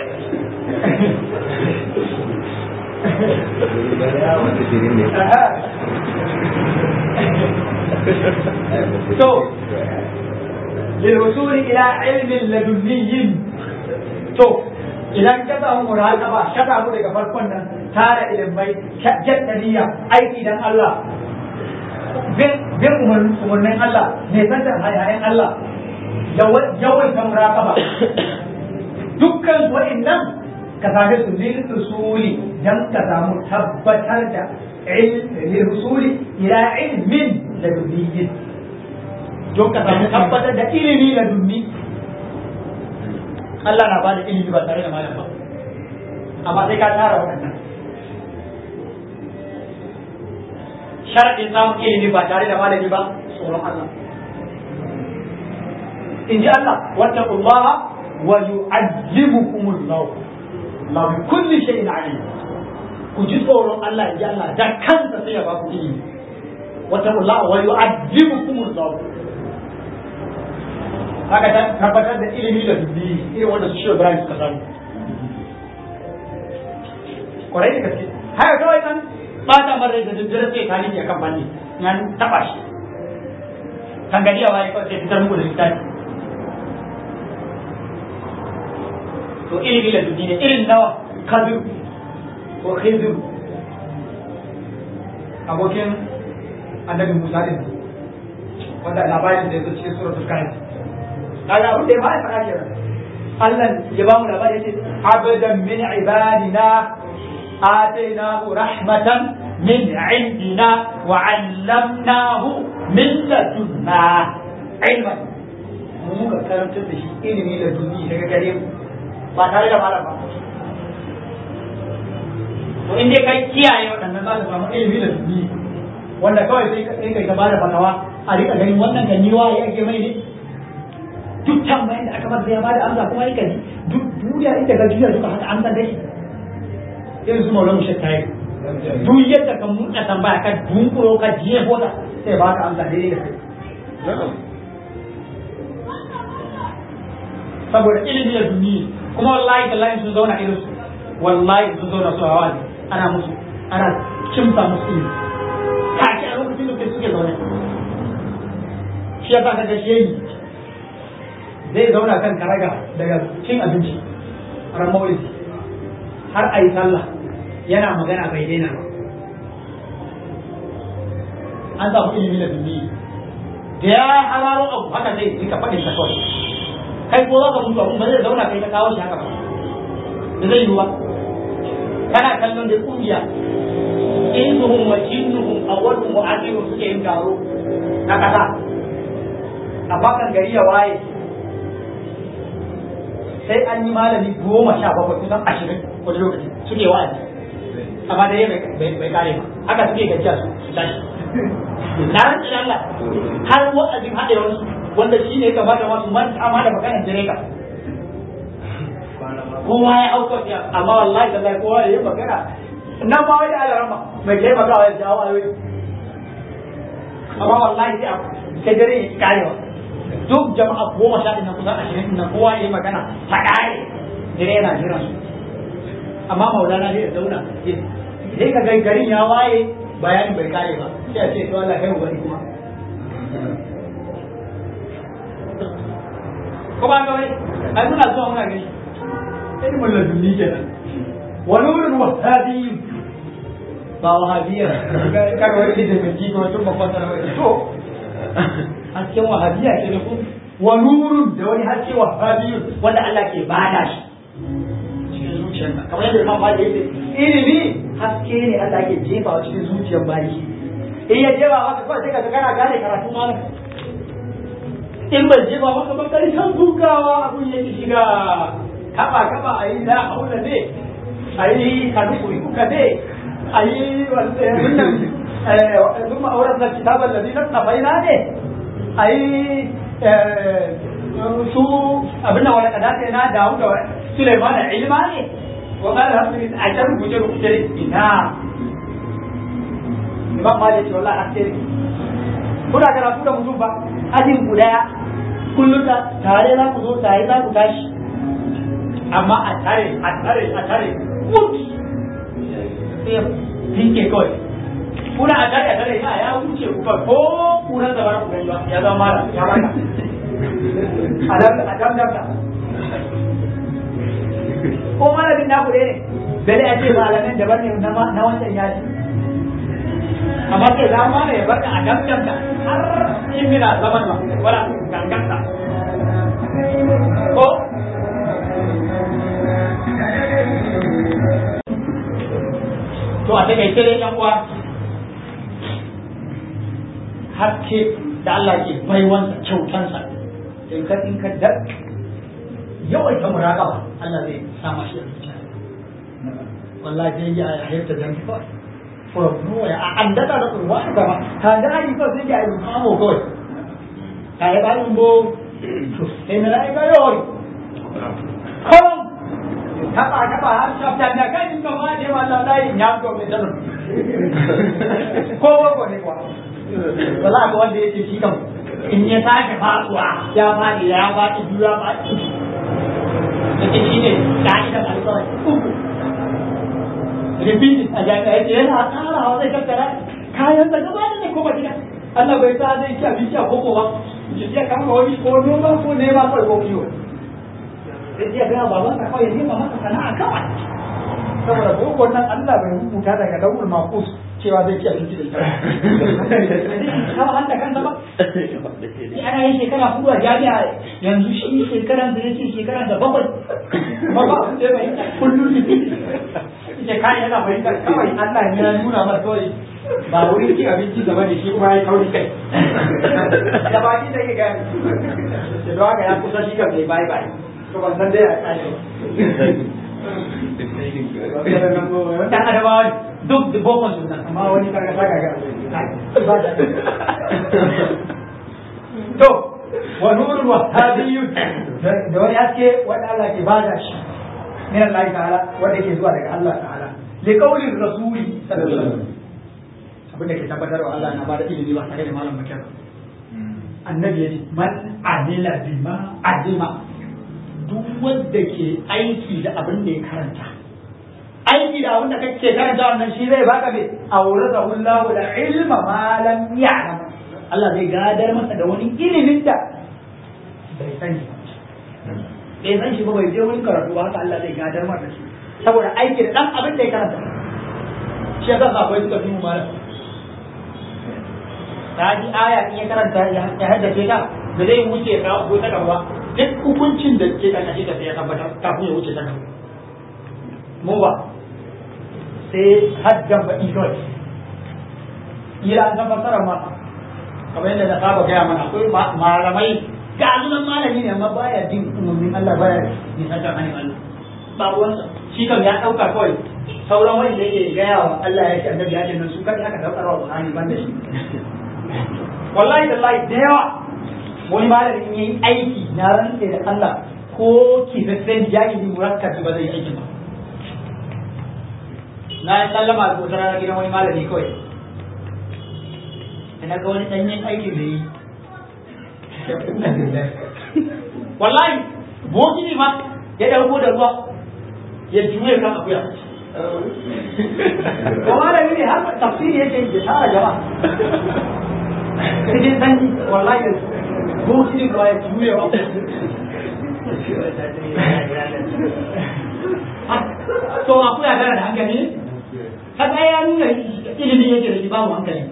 to للوصول إلى علم لدني to idan ka samu muraqaba ka samu daga farkon nan tara ilimai jaddaniya aiki dan Allah bin umarnin Allah ne santar hayayen Allah yawan ta muraqaba dukkan wa'annan ka same su lil usuli dan ka samu tabbatar da lil usuli ila ilmin ladunniyin don ka samu tabbatar da ilimi ladunni Allah na bada ilimi ba tare da malam ba amma sai ka tara waɗannan sharadin samun ilimi ba tare da malami ba tsoron Allah in ji Allah wattaqullaha wa yu'allimukumullah Allah bi kulli shay'in alim ku ji tsoron Allah in ji Allah da kansa sai ya ba ku ilimi wattaqullaha wa yu'allimukumullah haka ta tabbatar da ilimi da dubbi irin wanda su shiwa Ibrahim suka samu kwarai da gaske haka kawai nan ba ta marar da daddare sai ka rike kan fanni ya taba shi kan gari a waye kawai sai fitar muku da littafi to ilimi da dubbi ne irin nawa kadir ko khizir abokin annabi Musa din wanda labarin da ya zo cikin suratul kahfi kaga abin da ya fara faɗa kenan Allah ya ba mu labari yace abadan min ibadina atainahu rahmatan min indina wa 'allamnahu min ladunna ilman mu muka karantar da shi ilimi da duni daga gare mu ba tare da malam ba to in dai kai kiyaye waɗannan za ka samu ilimi da duni wanda kawai sai kai ka bada fatawa a rika ganin wannan kan yiwa ya ake mai ne duk tambayin da aka masa ya bada amsa kuma yake ji duk duniya inda ga duniya duka haka amsa dai irin su maulana shakka yi duk yadda ka mutsa tambaya ka dunkuro ka jiye hota sai ba ka amsa daidai da kai saboda ilimi da duniya kuma wallahi tallahi sun zauna irin su wallahi sun zauna su hawa ne ana musu ana kimsa musu ilimi kaki a lokacin da suke zaune shi ya sa ka ga shehi zai zauna kan karaga daga cin abinci ran maulidi har a yi sallah yana magana bai daina ba an samu ilimi da duniya da ya hararo abu haka zai rika faɗin ta kawai kai ko za ka mutu abun ba zai zauna kai ta kawo shi haka ba da zai yi ba kana kallon da kungiya insuhum wa jinnuhum awwaluhum wa akhiruhum suke yin taro na kasa a bakan gari ya waye sai an yi malami goma sha bakwai kusan ashirin wani lokaci suke wa'azi amma da bai kare ba haka suke gajiya su su tashi na rantsi da Allah har wa'azin haɗe wasu wanda shi ne kamata masu manta ma da maganar direka kowa ya auka ya amma wallahi da kowa ya yi magana na ma wani alarama mai taimakawa ya jawo ayoyi amma wallahi sai sai dare ya karewa duk jama'a goma sha ɗin na kusan ashirin na kowa ya yi magana ta ƙare dare yana jiran su amma maulana ne ya zauna sai ka ga garin ya waye bayanin bai kare ba sai a ce to Allah kai wani kuma ko ba ga wai ai muna zuwa muna gani ilmin ladunni kenan wa nurun wahabi ba wahabiyya kaga wani da mai jiko tun babban sanar to hasken wahabiyya ke da ku wa nurun da wani haske wahabiyyu wanda Allah ke bada shi cikin zuciyarka kamar yadda Imam Malik yake ilimi haske ne Allah ke jefa cikin zuciyar bayi in ya jefa maka kawai sai ka kana gane karatu malam in ban jefa maka ba kai san dukawa abun yake shiga kaba kaba ayi la haula ne ayi kanu kuri kuka ne ayi wannan ثم أورثنا الكتاب الذي نصفينا ne ayi su abin da wani kadata na dawo da Suleiman ilma ne wa qala rabbi a can rubuce rubuce ina Imam Malik ce wallahi haske kuna karatu da mutum ba ajin ku daya kullum da tare za ku zo tare za ku tashi amma a tare a tare a tare mut sai tinke kawai kuna a tare a tare ya ya wuce ku ba ko kuna da bara ku gani ba ya zama mara ya baka adam adam adam ko malamin naku ne dare a ce malamin daban ne na wancan yaji amma kai za ma ne ya barka a damdamta har in mina zaman ma wala ganganta ko to a takaice dai yan uwa haske da Allah ke baiwansa kyautansa in ka in ka da yawaita muraqaba Allah zai sama shi a zuciya wallahi dai ya hayar da kawai from nowhere a an daɗa da kurwa a gaba ta da ari ko sai ya yi kamo kawai ta yi ɗan bo sai na yi ga yawon kawai taɓa taɓa har shafta da kan ka ma ne wallah da yi ya ko mai dalil ko ko ne kuwa wala ga wanda yake shi kan in ya sake faɗuwa ya faɗi ya faɗi biyu ya faɗi yake shi ne ka'idar alƙawari uku repeat a jami'a yake yana tsarawa zai tattara kayan da gaba da kuma gida Allah bai sa zai ci abinci a koko ba ya je kama wani ko noma ko nema kawai ko kiwo sai ya ga baban ka kawai nema masa sana'a kawai saboda boko nan Allah bai rubuta daga dawul maqus cewa zai ci abinci da ita kama hanta kansa ba ya ana yin shekara hudu a jami'a yanzu shi shekaran da yake shekaran da bakwai ba ba abin da ya bayyana kullum ce kai yana fahimta kawai Allah ne ya nuna masa kawai ba wurin cin abinci gaba da shi kuma ya kauri kai da baki da ke gani da don haka ya kusa shi kam ne bai bai to ban san dai a kare dan adabawa duk da bokon su nan amma wani kaga saka ga to wa nurul wahhabiyyun da wani haske wanda Allah ke bada shi من الله تعالى wanda ke zuwa daga Allah ta'ala li qawli rasuli sallallahu alaihi wasallam abin da ke tabbatar wa Allah na bada ilimi ba tare da malam bakar annabi ya ce man amila bima alima duk wanda ke aiki da abin da ya karanta aiki da abin da kake karanta wannan shi zai baka me awrata Allahu da ilma ma lam ya'lam Allah zai gadar masa da wani ilimin da bai sani ba bai san shi ba bai je wani karatu ba haka Allah zai gadar masa shi saboda aiki da dan abin da ya karanta shi yasa sabai suka fi mu malam ta ji aya in ya karanta ya haddace ta da zai wuce ka ko ta gaba duk hukuncin da ke karkashin ta sai ya tabbatar kafin ya wuce ta gaba mu ba sai haddan baɗi kawai ila an san fassara ma kamar yadda na saba gaya mana akwai malamai ga azunan malami ne amma baya jin umarnin Allah baya nisantar hannun Allah ba ruwansa shi kan ya ɗauka kawai sauran wani da yake gaya wa Allah ya ce annabi ya ce nan su kan aka daukar wa Qur'ani ban da shi wallahi wallahi da yawa wani malami in yayi aiki na rantse da Allah ko kifaffen jahili murakkabi ba zai yi aiki ba na yi sallama da wata rana gidan wani malami kawai da na ga wani ɗanyen aikin da yi wallahi bokini ma ya ɗauko da ruwa ya juye kan akuya ko malami ne har tafsiri yake yi da tara jama'a cikin sanyi wallahi bokini ba ya juye wa to akuya tana da hankali ne kaga ya nuna ilimin yake da shi babu hankali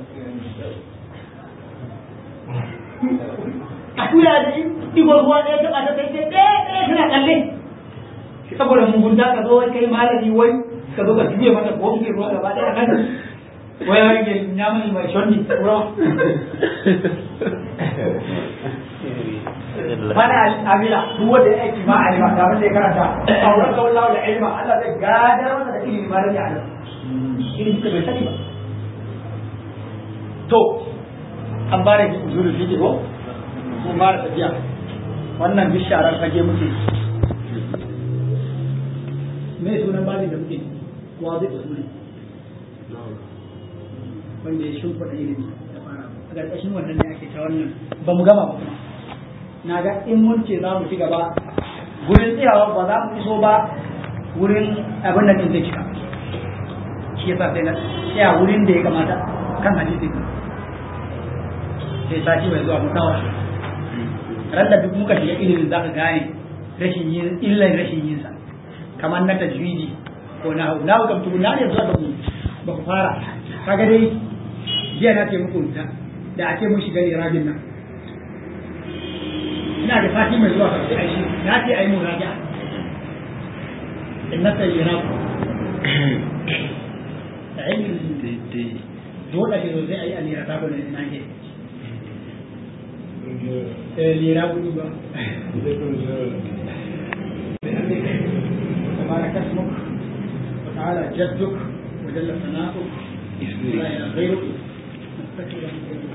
akuya da digon ruwa ɗaya taɓa ta kai ɗaya ɗaya tana kalle saboda mugunta ka zo kai malami wai ka zo ka juye mata ko kike ruwa gaba ɗaya kan wai wai ke nyamani mai shonni ruwa mana amila duk wanda ya aiki ma alima da wanda ya karanta auren ka wallahu da ilma Allah zai gadar masa da ilimi ma da ya alima ilimi ka bai sani ba to an bare ki uzuri fiki ko mun fara tafiya wannan bisharar fage muke me sunan babin da muke wa zai usuli wanda ya shimfiɗa ilimi da fara a ƙarƙashin wannan ne ake ta wannan ba mu gama ba kuma na ga in mun ce za mu ci gaba wurin tsayawa ba za mu iso ba wurin abin da zai cika shi yasa sai na tsaya wurin da ya kamata kan hadisi sai sati mai zuwa mu tawa ran da duk muka shiga ilimin za ka gane rashin yin illan rashin yin sa kamar na tajwidi ko na hau na hau kam tukuna ne zuwa da mu ba ku fara kaga dai jiya na ce muku da da ake mun shiga irabin nan ina da sati mai zuwa kafin ai shi na ce ai mu raja in na sai irab da ilmin dole ne zai ai alira ta bane na ke lera kuɗi ba. تبارك اسمك وتعالى جدك وجل ثناؤك لا اله غيرك نستغفرك